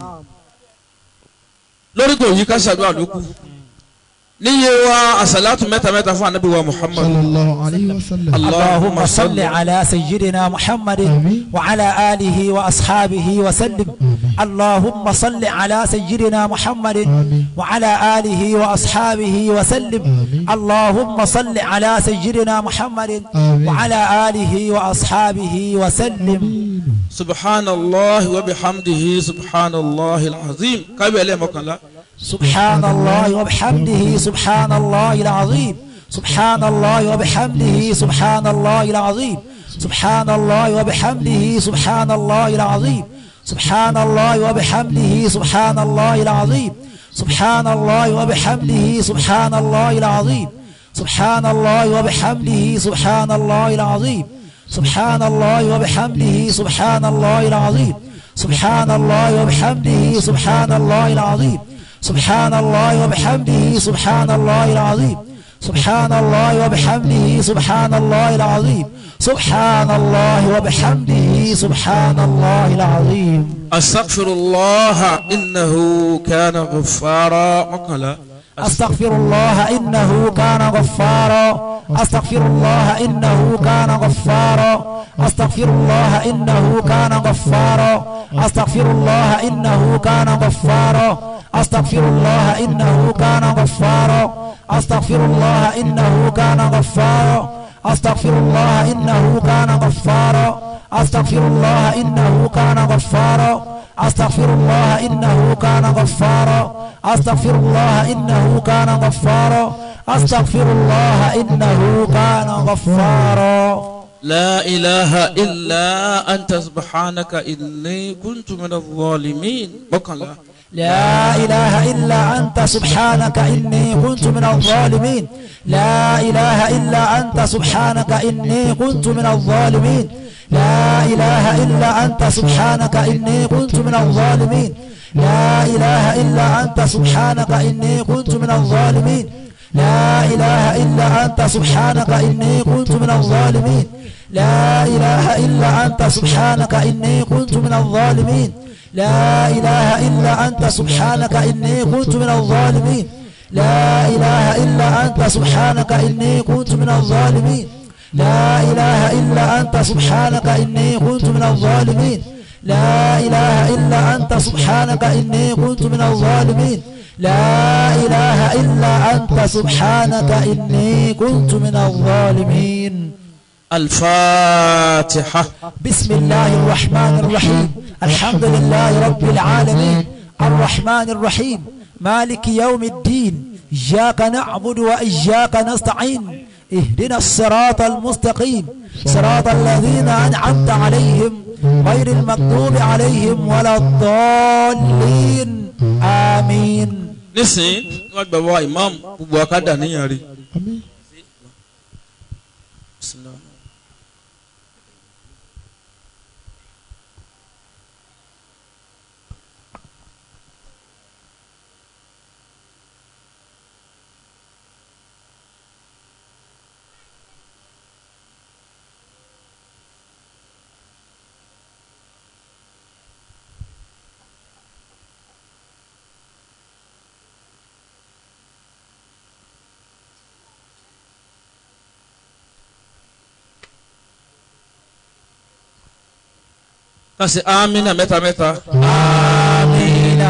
lórí kò yí ká ṣàdúrà ló kù níye wa àṣàlátù mẹ́ta mẹ́ta fún anabi wa muhammad صلى الله عليه وسلم اللهم صل على سيدنا محمد آمين. وعلى آله وأصحابه وسلم اللهم صل على سيدنا محمد آمين. وعلى آله وأصحابه وسلم آمين. اللهم صل على سيدنا محمد آمين. وعلى آله وأصحابه وسلم سبحان الله وبحمده سبحان الله العظيم كابي مكان سبحان الله وبحمده سبحان الله العظيم سبحان الله وبحمده سبحان الله العظيم سبحان الله وبحمده سبحان الله العظيم سبحان الله وبحمده سبحان الله العظيم سبحان الله وبحمده سبحان الله العظيم سبحان الله وبحمده سبحان الله العظيم سبحان الله وبحمده سبحان الله العظيم سبحان الله وبحمده سبحان الله العظيم سبحان الله وبحمده سبحان الله العظيم سبحان الله وبحمده سبحان الله العظيم سبحان الله وبحمده سبحان الله العظيم أستغفر الله إنه كان غفارا مقلا أستغفر الله إنه كان غفارا أستغفر الله إنه كان غفارا أستغفر الله إنه كان غفارا أستغفر الله إنه كان غفارا أستغفر الله إنه كان غفارا أستغفر الله إنه كان غفارا أستغفر الله إنه كان غفارا أستغفر الله إنه كان غفارا أستغفر الله إنه كان غفارا أستغفر الله إنه كان غفارا أستغفر الله إنه كان غفارا لا إله إلا أنت سبحانك إني كنت من الظالمين مقلا لا إله إلا أنت سبحانك إني كنت من الظالمين لا إله إلا أنت سبحانك إني كنت من الظالمين لا إله إلا أنت سبحانك إني كنت من الظالمين لا إله إلا أنت سبحانك إني كنت من الظالمين لا إله إلا أنت سبحانك إني كنت من الظالمين لا إله إلا أنت سبحانك إني كنت من الظالمين لا إله إلا أنت سبحانك إني كنت من الظالمين لا إله إلا أنت سبحانك إني كنت من الظالمين لا إله إلا أنت سبحانك إني كنت من الظالمين لا إله إلا أنت سبحانك إني كنت من الظالمين لا إله إلا أنت سبحانك إني كنت من الظالمين الفاتحة بسم الله الرحمن الرحيم الحمد لله رب العالمين الرحمن الرحيم مالك يوم الدين إياك نعبد وإياك نستعين اهدنا الصراط المستقيم صراط الذين أنعمت عليهم غير المغضوب عليهم ولا الضالين آمين nísìnyí wọ́n gbà wá imam gbogbo akádà níyàn rí. àmín kasi amina mẹ́ta mẹ́ta. آمين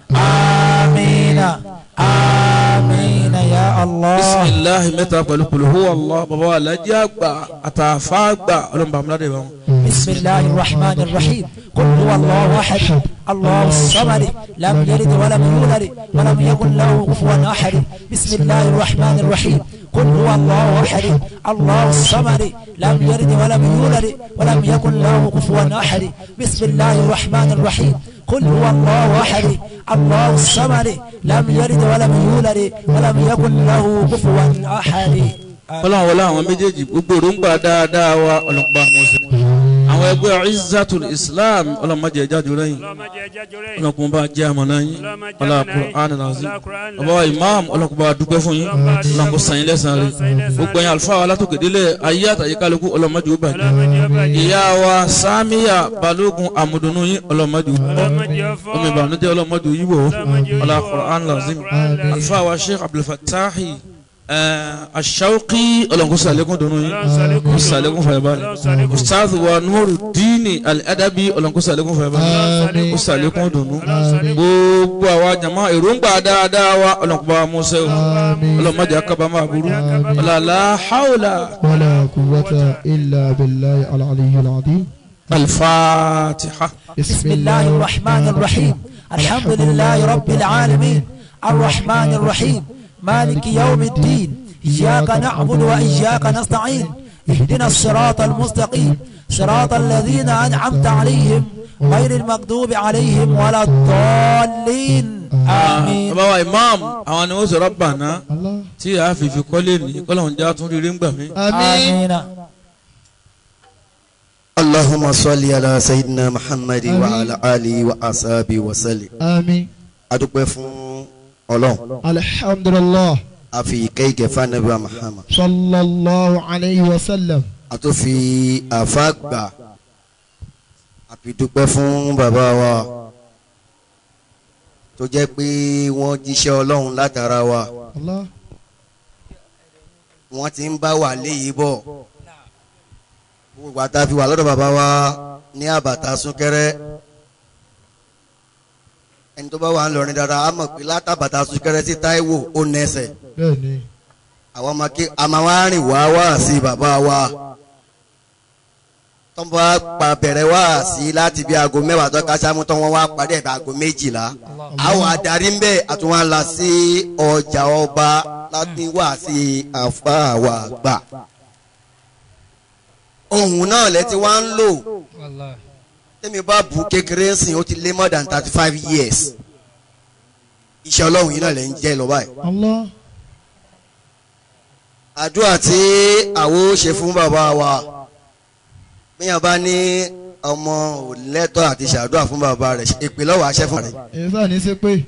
آمين آمين يا الله bisimilahi mẹ́ta pẹ̀lú pẹ̀lú allah baba wa lajẹ àgbà àtàfà àgbà ọlọ́mọba amúládé bá wọn. بسم الله الرحمن الرحيم قل هو الله احد الله الصمد لم يلد ولم يولد ولم يكن له كفوا احد بسم الله الرحمن الرحيم قل هو الله احد الله الصمد لم يلد ولم يولد ولم يكن له كفوا احد بسم الله الرحمن الرحيم قل هو الله احد الله الصمد لم يلد ولم يولد ولم يكن له كفوا احد ọlọ́run wọlé àwọn méjèèjì gbogbo òrùngbà dáadáa wa ọlọ́mọba àmọ́sẹ̀. àwọn ẹgbẹ́ izzatul islam ọlọ́mọdé ẹja jù lẹ́yìn ọlọ́mọdé ẹja jọrẹ yìí ọlọ́kùnrin bá jẹ́ àmọ́ná yín Ọlọ́mọdé ọlá àmọ́ná yín. Qur'an nazim Ọlá Qur'an bàbá wa imam ọlọ́kùnrin bá dúpẹ́ fún yín ọlọ́kùnrin sàn yín lẹ́sàn rẹ̀ gbogbo ẹ̀yin àlùfáà wa látòkè délẹ̀ ayé àtàyè kálukú ọlọ́mọdé ó bàjẹ́ ọlọ́mọdé ọba yìí ìyá wa samiya balógun amúdùnú yín ọlọ́mọdé ó ọlọ́mọdé ọfọ omi ìbànújẹ́ ọlọ́mọdé ó yíwò Ọlọ́mọdé ó ọlá yíwò. Qur'an nazim Qur'an lazim. àlùfáà wa sheikh abdulfatahi ashauqi ọlọ́nkó sàlékún dùnú yín Ọlọ́run ṣàlékún kó sàlékún fàyàbalẹ̀ Ọlọ́run ṣàlékún ustaz wa nuru dini al-adabi ọlọ́nkó sàlékún fàyàbalẹ̀ àmín kó sàlékún dùnú Ọlọ́run ṣàlékún gbogbo àwa jama èròǹgbà dáadáa wa ọlọ́nkó bá wa mú sẹ́wọ̀ àmín ọlọ́mọdé akabama aburú ọlọ́lá haula wala quwwata illa billahi al-aliyyil azim al-fatiha. بسم الله الرحمن الرحيم الحمد لله رب العالمين الرحمن الرحيم مالك يوم الدين إياك نعبد وإياك نستعين اهدنا الصراط المستقيم صراط الذين أنعمت عليهم غير المغضوب عليهم ولا الضالين آمين bàbá wa imam àwọn ni wọ́n sọ rabbana Allah tí a fi fi kọ́lé ní kọ́lọ́hún já tún rírí ń gbà mí. àmín آمين اللهم صل على سيدنا محمد آمين. وعلى آله وأصحابه وسلم àmín adúpẹ́ fún ọlọ́run alhamdulillah a fi kéèké fanabi wa Muhammad sallallahu alayhi wa sallam a tó fi àfa gbà a fi dúpẹ́ fún bàbá wa tó jẹ́ pé wọ́n jíṣẹ́ ọlọ́run látara wa Allah wọ́n ti ń bá wà léyìí bọ̀ gbogbo àtà fi wà lọ́dọ̀ bàbá wa ní àbàtà súnkẹrẹ ẹni tó bá wà ń lọrin dáadáa á mọ̀ pé látàbàtà súnkẹrẹ sí Táíwò ó nẹsẹ̀ bẹ́ẹ̀ ni àwọn ọmọ kí a máa wá rìn wá wá sí bàbá wa tó ń bá pa bẹ̀rẹ̀ wá sí láti bí aago mẹ́wàá tó ká sámú tó wọ́n wá parí ẹ̀ bí aago méjìlá àwọn adarí ń bẹ̀ àtúnwá la sí ọjà ọba láti wá sí àfáàwà gbà ohun náà lẹ ti wá ń lò tẹ́mi bá bu kékeré ń sìn ó ti lé more than thirty five years iṣẹ́ ọlọ́run yìí náà lẹ ń jẹ́ lọ báyìí Allah àdúrà tí àwo ṣe fún bàbá wa bíyàn bá ní ọmọ ò lẹ́tọ̀ àti ṣàdúrà fún bàbá rẹ̀ èpè lọ́wọ́ àṣẹ fún rẹ̀ èyí sáà ní sí pé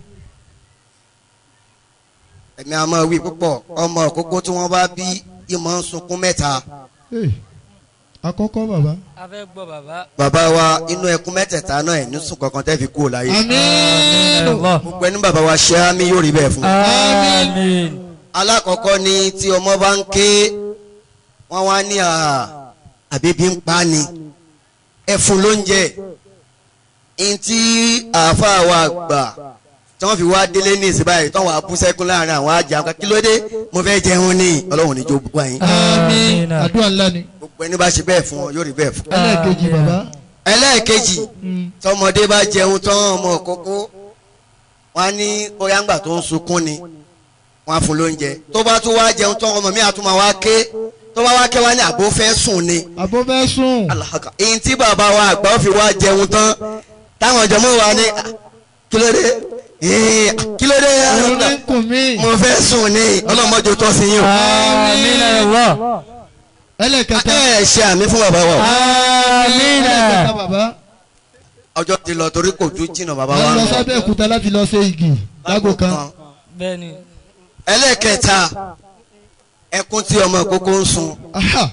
ẹ̀mí àmọ́ wí púpọ̀ ọmọ òkókó tí wọ́n bá bí ìmọ̀ ń sunkún mẹ́ta ee àkọ́kọ́ bàbá a fẹ́ gbọ́ bàbá. bàbá wa inú ẹkún mẹ́tẹ̀ẹ̀ta náà ẹ̀ ní sùn kankan tẹ́ fi kúrò láyé àmín gbogbo ẹni bàbá wa ṣe àmì yóò rí bẹ́ẹ̀ fún un. àmín alákọ̀ọ́kọ́ ni tí ọmọ bá ń ké wọ́n wá ní àhà àbíbí ń pa ni ẹ fún lóúnjẹ ntí àáfàá wa gbà tí wọ́n fi wá délé ní ìsìn báyìí tí wọ́n á bú sẹ́kún láàrin àwọn ajá wọn kí ló dé mo fẹ́ jẹun ní ọlọ́run níjó bú wáyé àmín àdúrà ńlá ni gbogbo ẹni bá ṣe bẹ́ẹ̀ fún ọ yóò rí bẹ́ẹ̀ fún. ẹlẹ́ẹ̀kejì bàbá ẹlẹ́ẹ̀kejì Mm. tọmọdé bá jẹun tán ọmọ kókó wọn á ní bóyá ńgbà tó ń sunkún ni wọn á fún lóúnjẹ tó bá tún wá jẹun tán ọmọ mi àtúmọ̀ wá ké tó bá wá ké wá ní àbó fẹ́ sùn ni àbó fẹ́ sùn. alahaka èyí tí bàbá wa àgbà ó fi wá jẹun tán táwọn ọjọ́ mọ́ wa ní "Ah, kí ló dé Eh, kí ló dé òun ní kùn mí. mo fẹ́ sùn ní ọlọ́mọdé tó sí yín o. آمين يا الله ẹlẹ́kẹta. ẹ ṣe àmì fún bàbá wa آمين ẹlẹ́kẹta bàbá. ọjọ́ ti lọ torí kò tún jìnnà bàbá a wa. lọ sábẹ́ òkúta láti lọ ṣe igi lágbo kan. بني ẹlẹ́kẹta ẹkún tí ọmọ ìkókó ń sun Aha.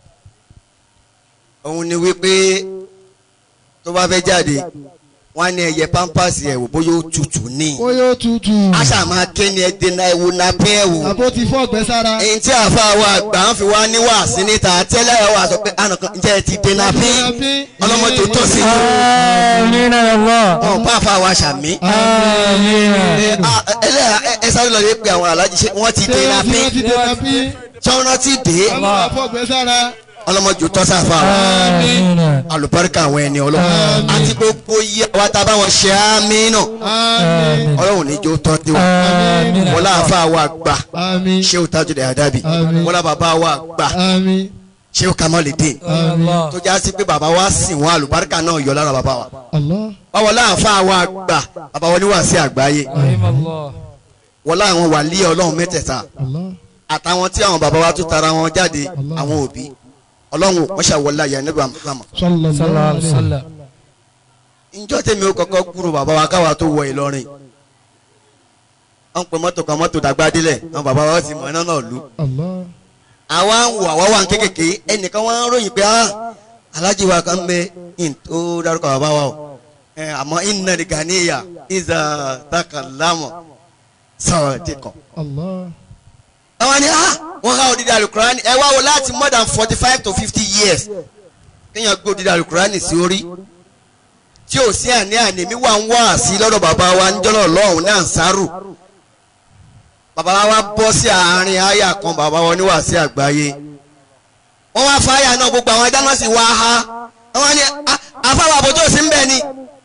òun ni wípé tó bá fẹ́ jáde wọ́n á ní ẹyẹ pampers ẹ̀ wò bóyá ó tutù ní. ó yóò tutù. àṣà máa ké ni ẹ dènà ẹ̀wò nàpẹ́ ẹ̀wò. àbó ti fọ́ ọ̀gbẹ́ sára. èyí tí àfa wa àgbà ń fi wá ní wàásí níta tẹ́lẹ̀ ẹ̀ wà sọ pé ànàkàn ǹjẹ́ ẹ ti dènà bí ọlọ́mọdé tó sí i. آمين يا الله wọn bá àfa wa ṣàmì. آمين ẹ ẹlẹ́yà ẹ- ẹ sáré lọ lè pe àwọn alájí ṣe wọ́n ti ṣé dènà wọ́n ti bí wọ́n ti dènà bí. tọ́rọ́ ti dé ọlọ́mọ fọ́ ọ̀gbẹ́ sára. ọlọ́mọdé tó sáfà wa. آمين alùbáríkà àwọn ẹni ọlọ́run àti gbogbo iye àwa tá a bá wọn ṣe àmì náà àmín. ọlọ́run níjó tọ́ tí wọn. آمين wọ́n láàfà wa gbà àmín. ṣéwù tajudé àdábì Àmín. wọ́n lá bàbá wa gbà àmín. ṣéwù kamalidin الله tó já sí pé bàbá wa sìn wọn alùbáríkà náà yọ lára bàbá wa. Allah. báwo láàfà wa gbà bàbá wọn ní wàásí àgbáyé رحم الله wọ́n láwọn wà lé ọlọ́run mẹ́tẹ̀ẹ̀ta Allah. àtàwọn tí àwọn bàbá wa tún tara wọn jáde àwọn òbí ọlọ́run wọ́n ṣàwọlé àyà nígbà mọ́. sallallahu صلى الله عليه alayhi wa sallam. وسلم njọ́ tèmi ó kọ́kọ́ kúrò bàbá wa káwa tó wọ Ìlọrin wọ́n pe mọ́tò kan mọ́tò dàgbà délẹ̀ àwọn bàbá wa ti mọ̀ iná náà lù. Allah. àwa ń wò àwa wà ń kékèké ẹnìkan wọn ń ròyìn pé ah alájí wa kan bẹ in tó dárúkọ bàbá wa o ẹ àmọ́ iná ní ganiya ìzà takàlámọ̀ sọ̀rọ̀ ti kàn. Allah. àwọn ni ah wọ́n ká odidi alukurani ẹ wá wo láti more than forty five to fifty years kéèyàn gbé odidi alukurani sí orí tí ò sí àní àní mi wà ń wá sí lọ́dọ̀ bàbá wa ń jọ́lọ̀ lọ́hùn ní ànsárù bàbá wa bọ́ sí àárín àyà kan bàbá wa níwà sí àgbáyé wọ́n wá fa àyà náà gbogbo àwọn dáná sí wá ha wọ́n ní "Ah, àfáwà àbójú òsì ń bẹ̀ ni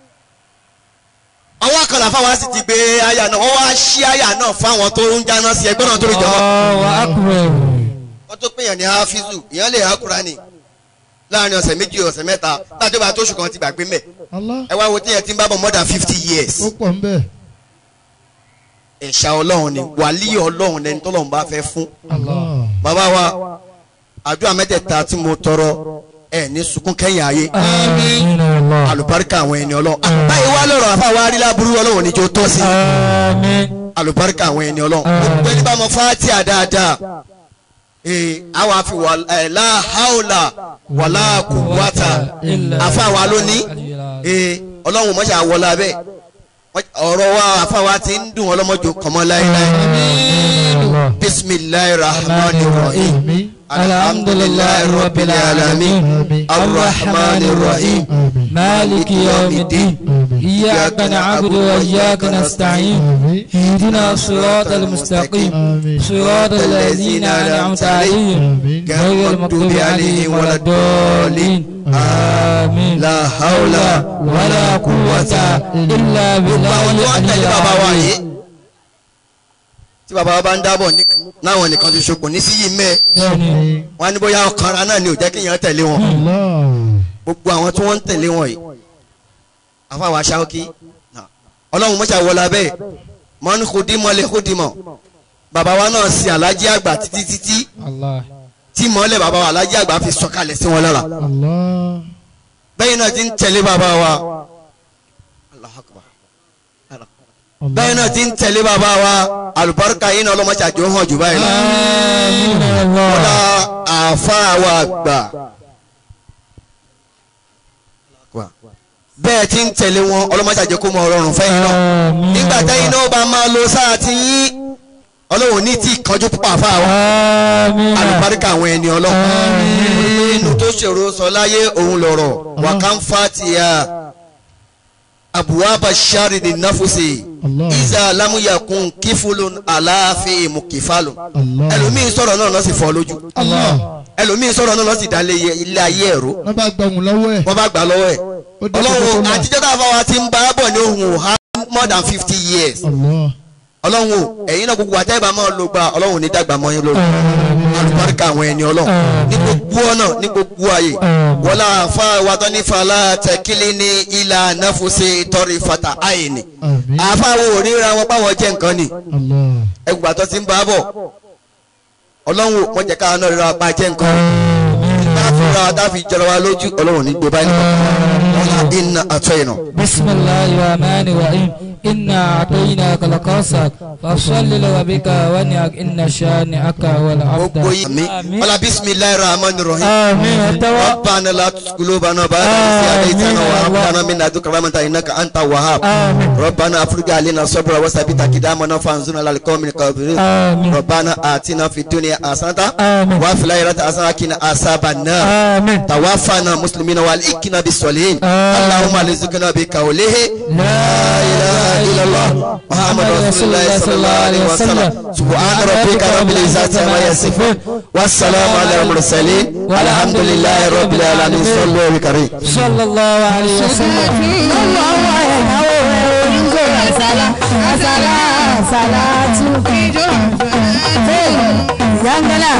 àwọn kan làfáwà sì ti gbé àyà náà wọ́n wá ṣí àyà náà fáwọn tó ń jáná sí ẹgbẹ́ náà tó lè jọba الله أكبر wọ́n tó pèèyàn ní hafizu ìyẹn lè ha Kùránì láàrin ọ̀sẹ̀ méjì ọ̀sẹ̀ mẹ́ta láti bá tó oṣù kan ti gbàgbé mẹ́ Allah. ẹ wá wo tí yẹn ti ń bá bọ̀ more than fifty years ó pọ̀ ń bẹ̀. ẹ̀ṣà ọlọ́run ni wàlíì ọlọ́run lẹni tọ́lọ́run bá fẹ́ fún Allah. bàbá wa àdúrà mẹ́tẹ̀ẹ̀ta tí mo tọrọ ẹ̀ ní sunkún kẹ́yìn ayé آمين يا الله àlùbáríkà àwọn ẹni ọlọ́run báyìí wá lọ́rọ̀ àfa wa rí láburú ọlọ́run níjó tọ́ sí آمين àlùbáríkà àwọn ẹni ọlọ́run gbogbo ẹni bá mọ fátíà dáadáa ee àwọn afi wà ẹ láhàólà wàlá kùwàtà àfa wa lónìí ee ọlọ́run mọ́ṣá wọlá bẹ́ẹ̀ ọ̀rọ̀ wa àfa wa ti ń dùn ọlọ́mọdé kọ́mọ láéláé bisimilayi rahman rahim Àmín. alhamdulillahi rabbil alamin الرحمن الرحيم مالك يوم الدين إياك نعبد وإياك نستعين اهدنا الصراط المستقيم صراط الذين أنعمت عليهم غير المغضوب عليهم ولا الضالين آمين la hawla ولا قوة إلا بالله àwọn tí wọ́n العلي tẹ̀lé bàbá wa العظيم yìí tí bàbá wa bá ń dábọ̀ ní- láwọn nìkan ti ṣokùn ní sí yìí mẹ́ẹ̀ بني wọ́n á ní bóyá ọkànra náà ni ò jẹ́ kí èèyàn tẹ̀lé wọn Allah. gbogbo àwọn tí wọ́n ń tẹ̀lé wọn yìí àfàwọn aṣáókí ọlọ́run mọ́ṣá wọlé abẹ́ mọ́ni kùdímọ̀ lè kùdímọ̀ bàbá wa náà sin alájí àgbà títí títí الله tí mọ́lẹ̀ bàbá wa alájí àgbà fi sọ̀kalẹ̀ sí wọn lára Allah. bẹ́ẹ̀ náà ti ń tẹ̀lé bàbá wa Allahu Akbar. bẹ́ẹ̀ náà ti ń tẹ̀lé bàbá wa àlùbáríkà yìí náà ọlọ́mọṣà jọ hàn jù báyìí lọ. آمين يا الله kódà àáfàá wa gbà bẹ́ẹ̀ ti ń tẹ̀lé wọn ọlọ́mọṣà jẹ́ kó mọ ọrọ̀rùn fẹ́yìn náà آمين nígbà tẹ́yìn náà bá máa lo sáà tí yín ọlọ́run ní tí ìkanjú púpọ̀ àfáà wa آمين àlùbáríkà àwọn ẹni ọlọ́run inú tó ṣòro sọ láyé òun lọ̀rọ̀ wàkánfàtìyà àbúwábà sárìdì náfùsì Allah. ìzà lámúyàkùn kífúlùn aláàfin mùkìfàlùn Allah. ẹlòmíín sọ̀rọ̀ náà lọ́sì fọ́ lójú Allah. ẹlòmíín sọ̀rọ̀ náà lọ́sì dálé ilé ayé ẹ̀rọ wọ́n bá gbọ̀hún lọ́wọ́ ẹ̀. wọ́n bá gbà lọ́wọ́ ẹ̀ ó dé kókó ọlọ́run náà. àtijọ́ tá a fà wá ti ń bá a bọ̀ ní ohun ọ̀há more than fifty years Allah. ọlọ́run o ẹ̀yin náà gbogbo àtẹ́bà máa lò gba ọlọ́run ò ní dàgbà mọ́ yín lórí alùpàríkà àwọn ẹni ọlọ́run ní gbogbo ọ̀nà ní gbogbo ààyè wọlá àfa wa tó ní fàlà tẹkílì ní ilà náfùsì tọrí fata àyìnì Àmín. àfa wo ò ríra wọn báwọn jẹ́ nǹkan ni Allah. ẹgbàá tó ti ń bá a bọ̀ ọlọ́run ò wọ́n jẹ́ káwọn náà ríra wọn pa jẹ́ nǹkan bá a fúnra wa tá a fi jọra wa lójú ọlọ́run ò ní gbé báyìí nìkan wọn là iná àtọ́ ìnà. بسم الله الرحمن الرحيم إنا أعطيناك الكوثر فصل لربك وانحر إن شانئك هو gbogbo الأبتر yìí mi ọlá bisimilayi rahman rahim. آمين التوى ربنا لا تزغ قلوبنا بعد إذ هديتنا وهب لنا من لدنك رحمة إنك أنت الوهاب آمين ربنا افرج علينا صبرا وثبت أقدامنا فانصرنا على القوم الكافرين آمين ربنا آتنا في الدنيا حسنة آمين وفي الآخرة حسنة وقنا عذاب النار آمين توفنا مسلمين والحقنا بالصالحين آمين. اللهم ارزقنا بقوله لا لا إله إلا الله محمد رسول الله صلى الله عليه وسلم سبحان ربك رب العزة عما يصفون والسلام على المرسلين والحمد لله رب العالمين صلوا على الكريم صلى الله عليه وسلم Yangala,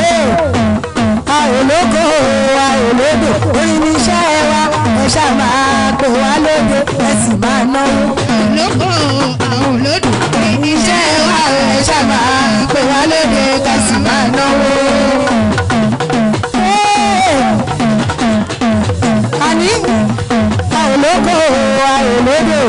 àìlóko àìlódò orin ní iṣẹ́ wa ẹ ṣáà máa pè wá lóde ẹ sì máa náwó. Àìlóko àwọn olódò orin ní iṣẹ́ wa ẹ ṣáà máa pè wá lóde ẹ sì máa náwó. Àní àìlóko àìlódò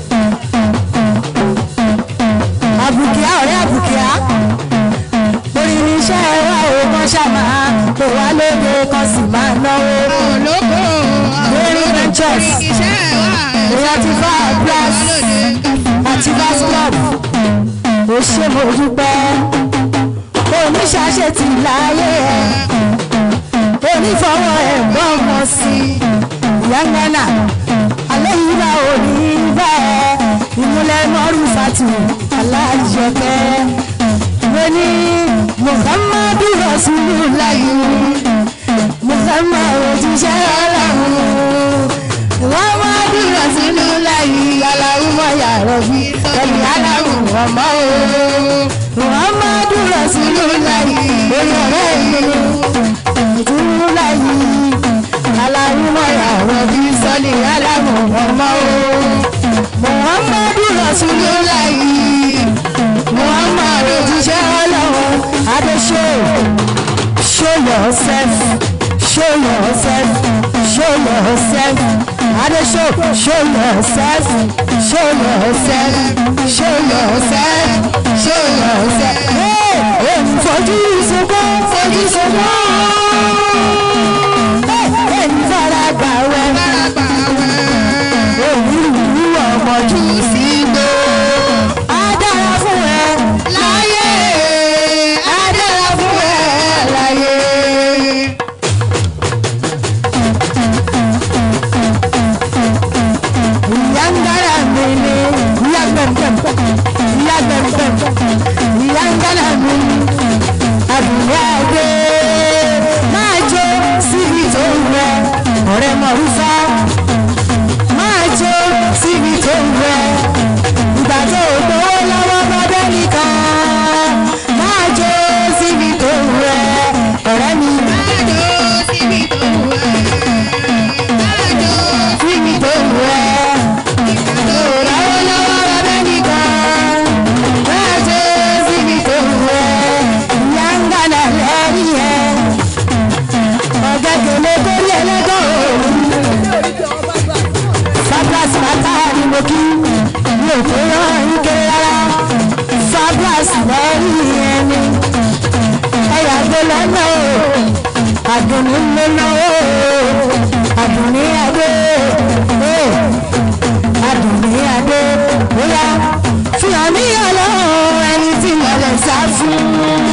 àbùkíá ọ̀rẹ́ àbùkíá orin ní iṣẹ́ wa ò kàn ṣàmà pè wá lóde kan sì máa náwó. olóko lórí ventures ìyá ti fa plus àti vas club ó ṣe mo dúpẹ́ oníṣàṣe ti láyé ẹ̀ onífọwọ́ ẹ̀ gbọ́ ọmọ sí yangana alẹ́ yìí bá òní bá ẹ ìmúlẹ̀ mọ́rù fati alájọpẹ́ mo ní muhammadu rasulullahi muhammadu òjíṣẹ́ ọlọ́run muhammadu rasulullahi aláwùmọ̀ yàrá bí ẹ̀mí aláwùn ọmọ o muhammadu rasulullahi orí ọ̀rẹ́ mi rasulullahi aláwùmọ̀ yàrá bí sọ́ni aláwùn ọmọ o muhammadu rasulullahi muhammadu òjíṣẹ́ ọlọ́run adéṣe show yourself show yourself show yourself adéṣe show yourself show yourself show yourself show yourself. èmi fojú sunkún fojú sunkún èmi fara gbà wẹ́ èmi rú ọmọ jù sí gbó. á dára fún ẹ láyé á dára fún ẹ láyé. ìyá ń dára mi ni ìyá gbẹ̀ngbẹ̀m ìyá gbẹ̀ngbẹ̀m ìyá ń dára mi ni àbúrò àgbẹ̀ máa jó síbi tó ń rẹ ọ̀rẹ́ mọ̀rúfá máa jó síbi tó ń rẹ ìgbà tó o gbowó lọ́wọ́ bọ́dẹ́ nìkan máa jó síbi tó ń rẹ ọ̀rẹ́ mi. máa jó síbi tó ń rẹ máa jó síbi tó ń rẹ ìgbà tó o lọ́wọ́ lọ́wọ́ bọ́dẹ́ nìkan máa jó síbi tó ń rẹ ìyá ń gbàdá lẹ́yìn ẹ̀ ọ̀gá kele kórí ẹlẹ́gàn òòrùn fabras mata ni mo kí mi ò tó rán ike rárá fabras lẹ́yìn ẹni ẹ̀yà gbé lọ́nà o àdùnní lọ́nà o àdùnní adé o àdùnní adé bóyá fihàn ní ọlọ́run ẹni tí mo lè sá fún.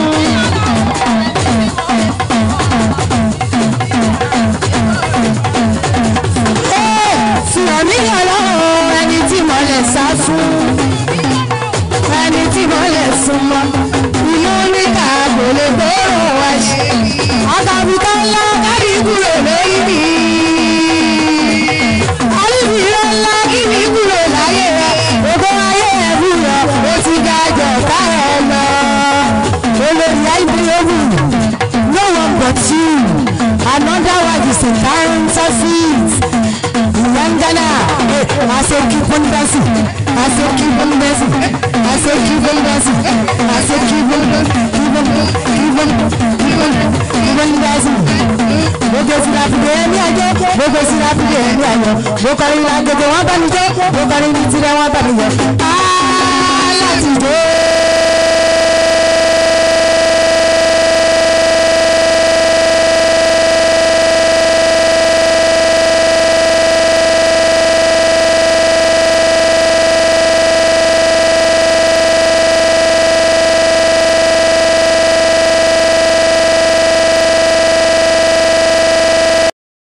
fihàn ní ọlọ́run ẹni tí mo lè sá fún ẹni tí mo lè sún mọ́ inú níta kò lè gbóòrò wá ṣe àtàbùtà ńlá kábí kúrò lórí mi alíbìrẹ́ ńlá kí mi kúrò láyé rẹ ògbó ayé ẹ̀ búrọ̀ ó ti ga the same counterfeit. Yangana, I say keep on dancing. I say keep on dancing. I say keep on dancing. I say keep on, keep on, keep on, keep on, keep on dancing. Gbogbo sí láfíìdé ẹni àjọ, gbogbo sí láfíìdé ẹni àjọ. Mo kọrin ìlànà wọn bá mi jẹ́, mo kọrin ní tirẹ̀ wọn bá mi yọ. Á láti dé.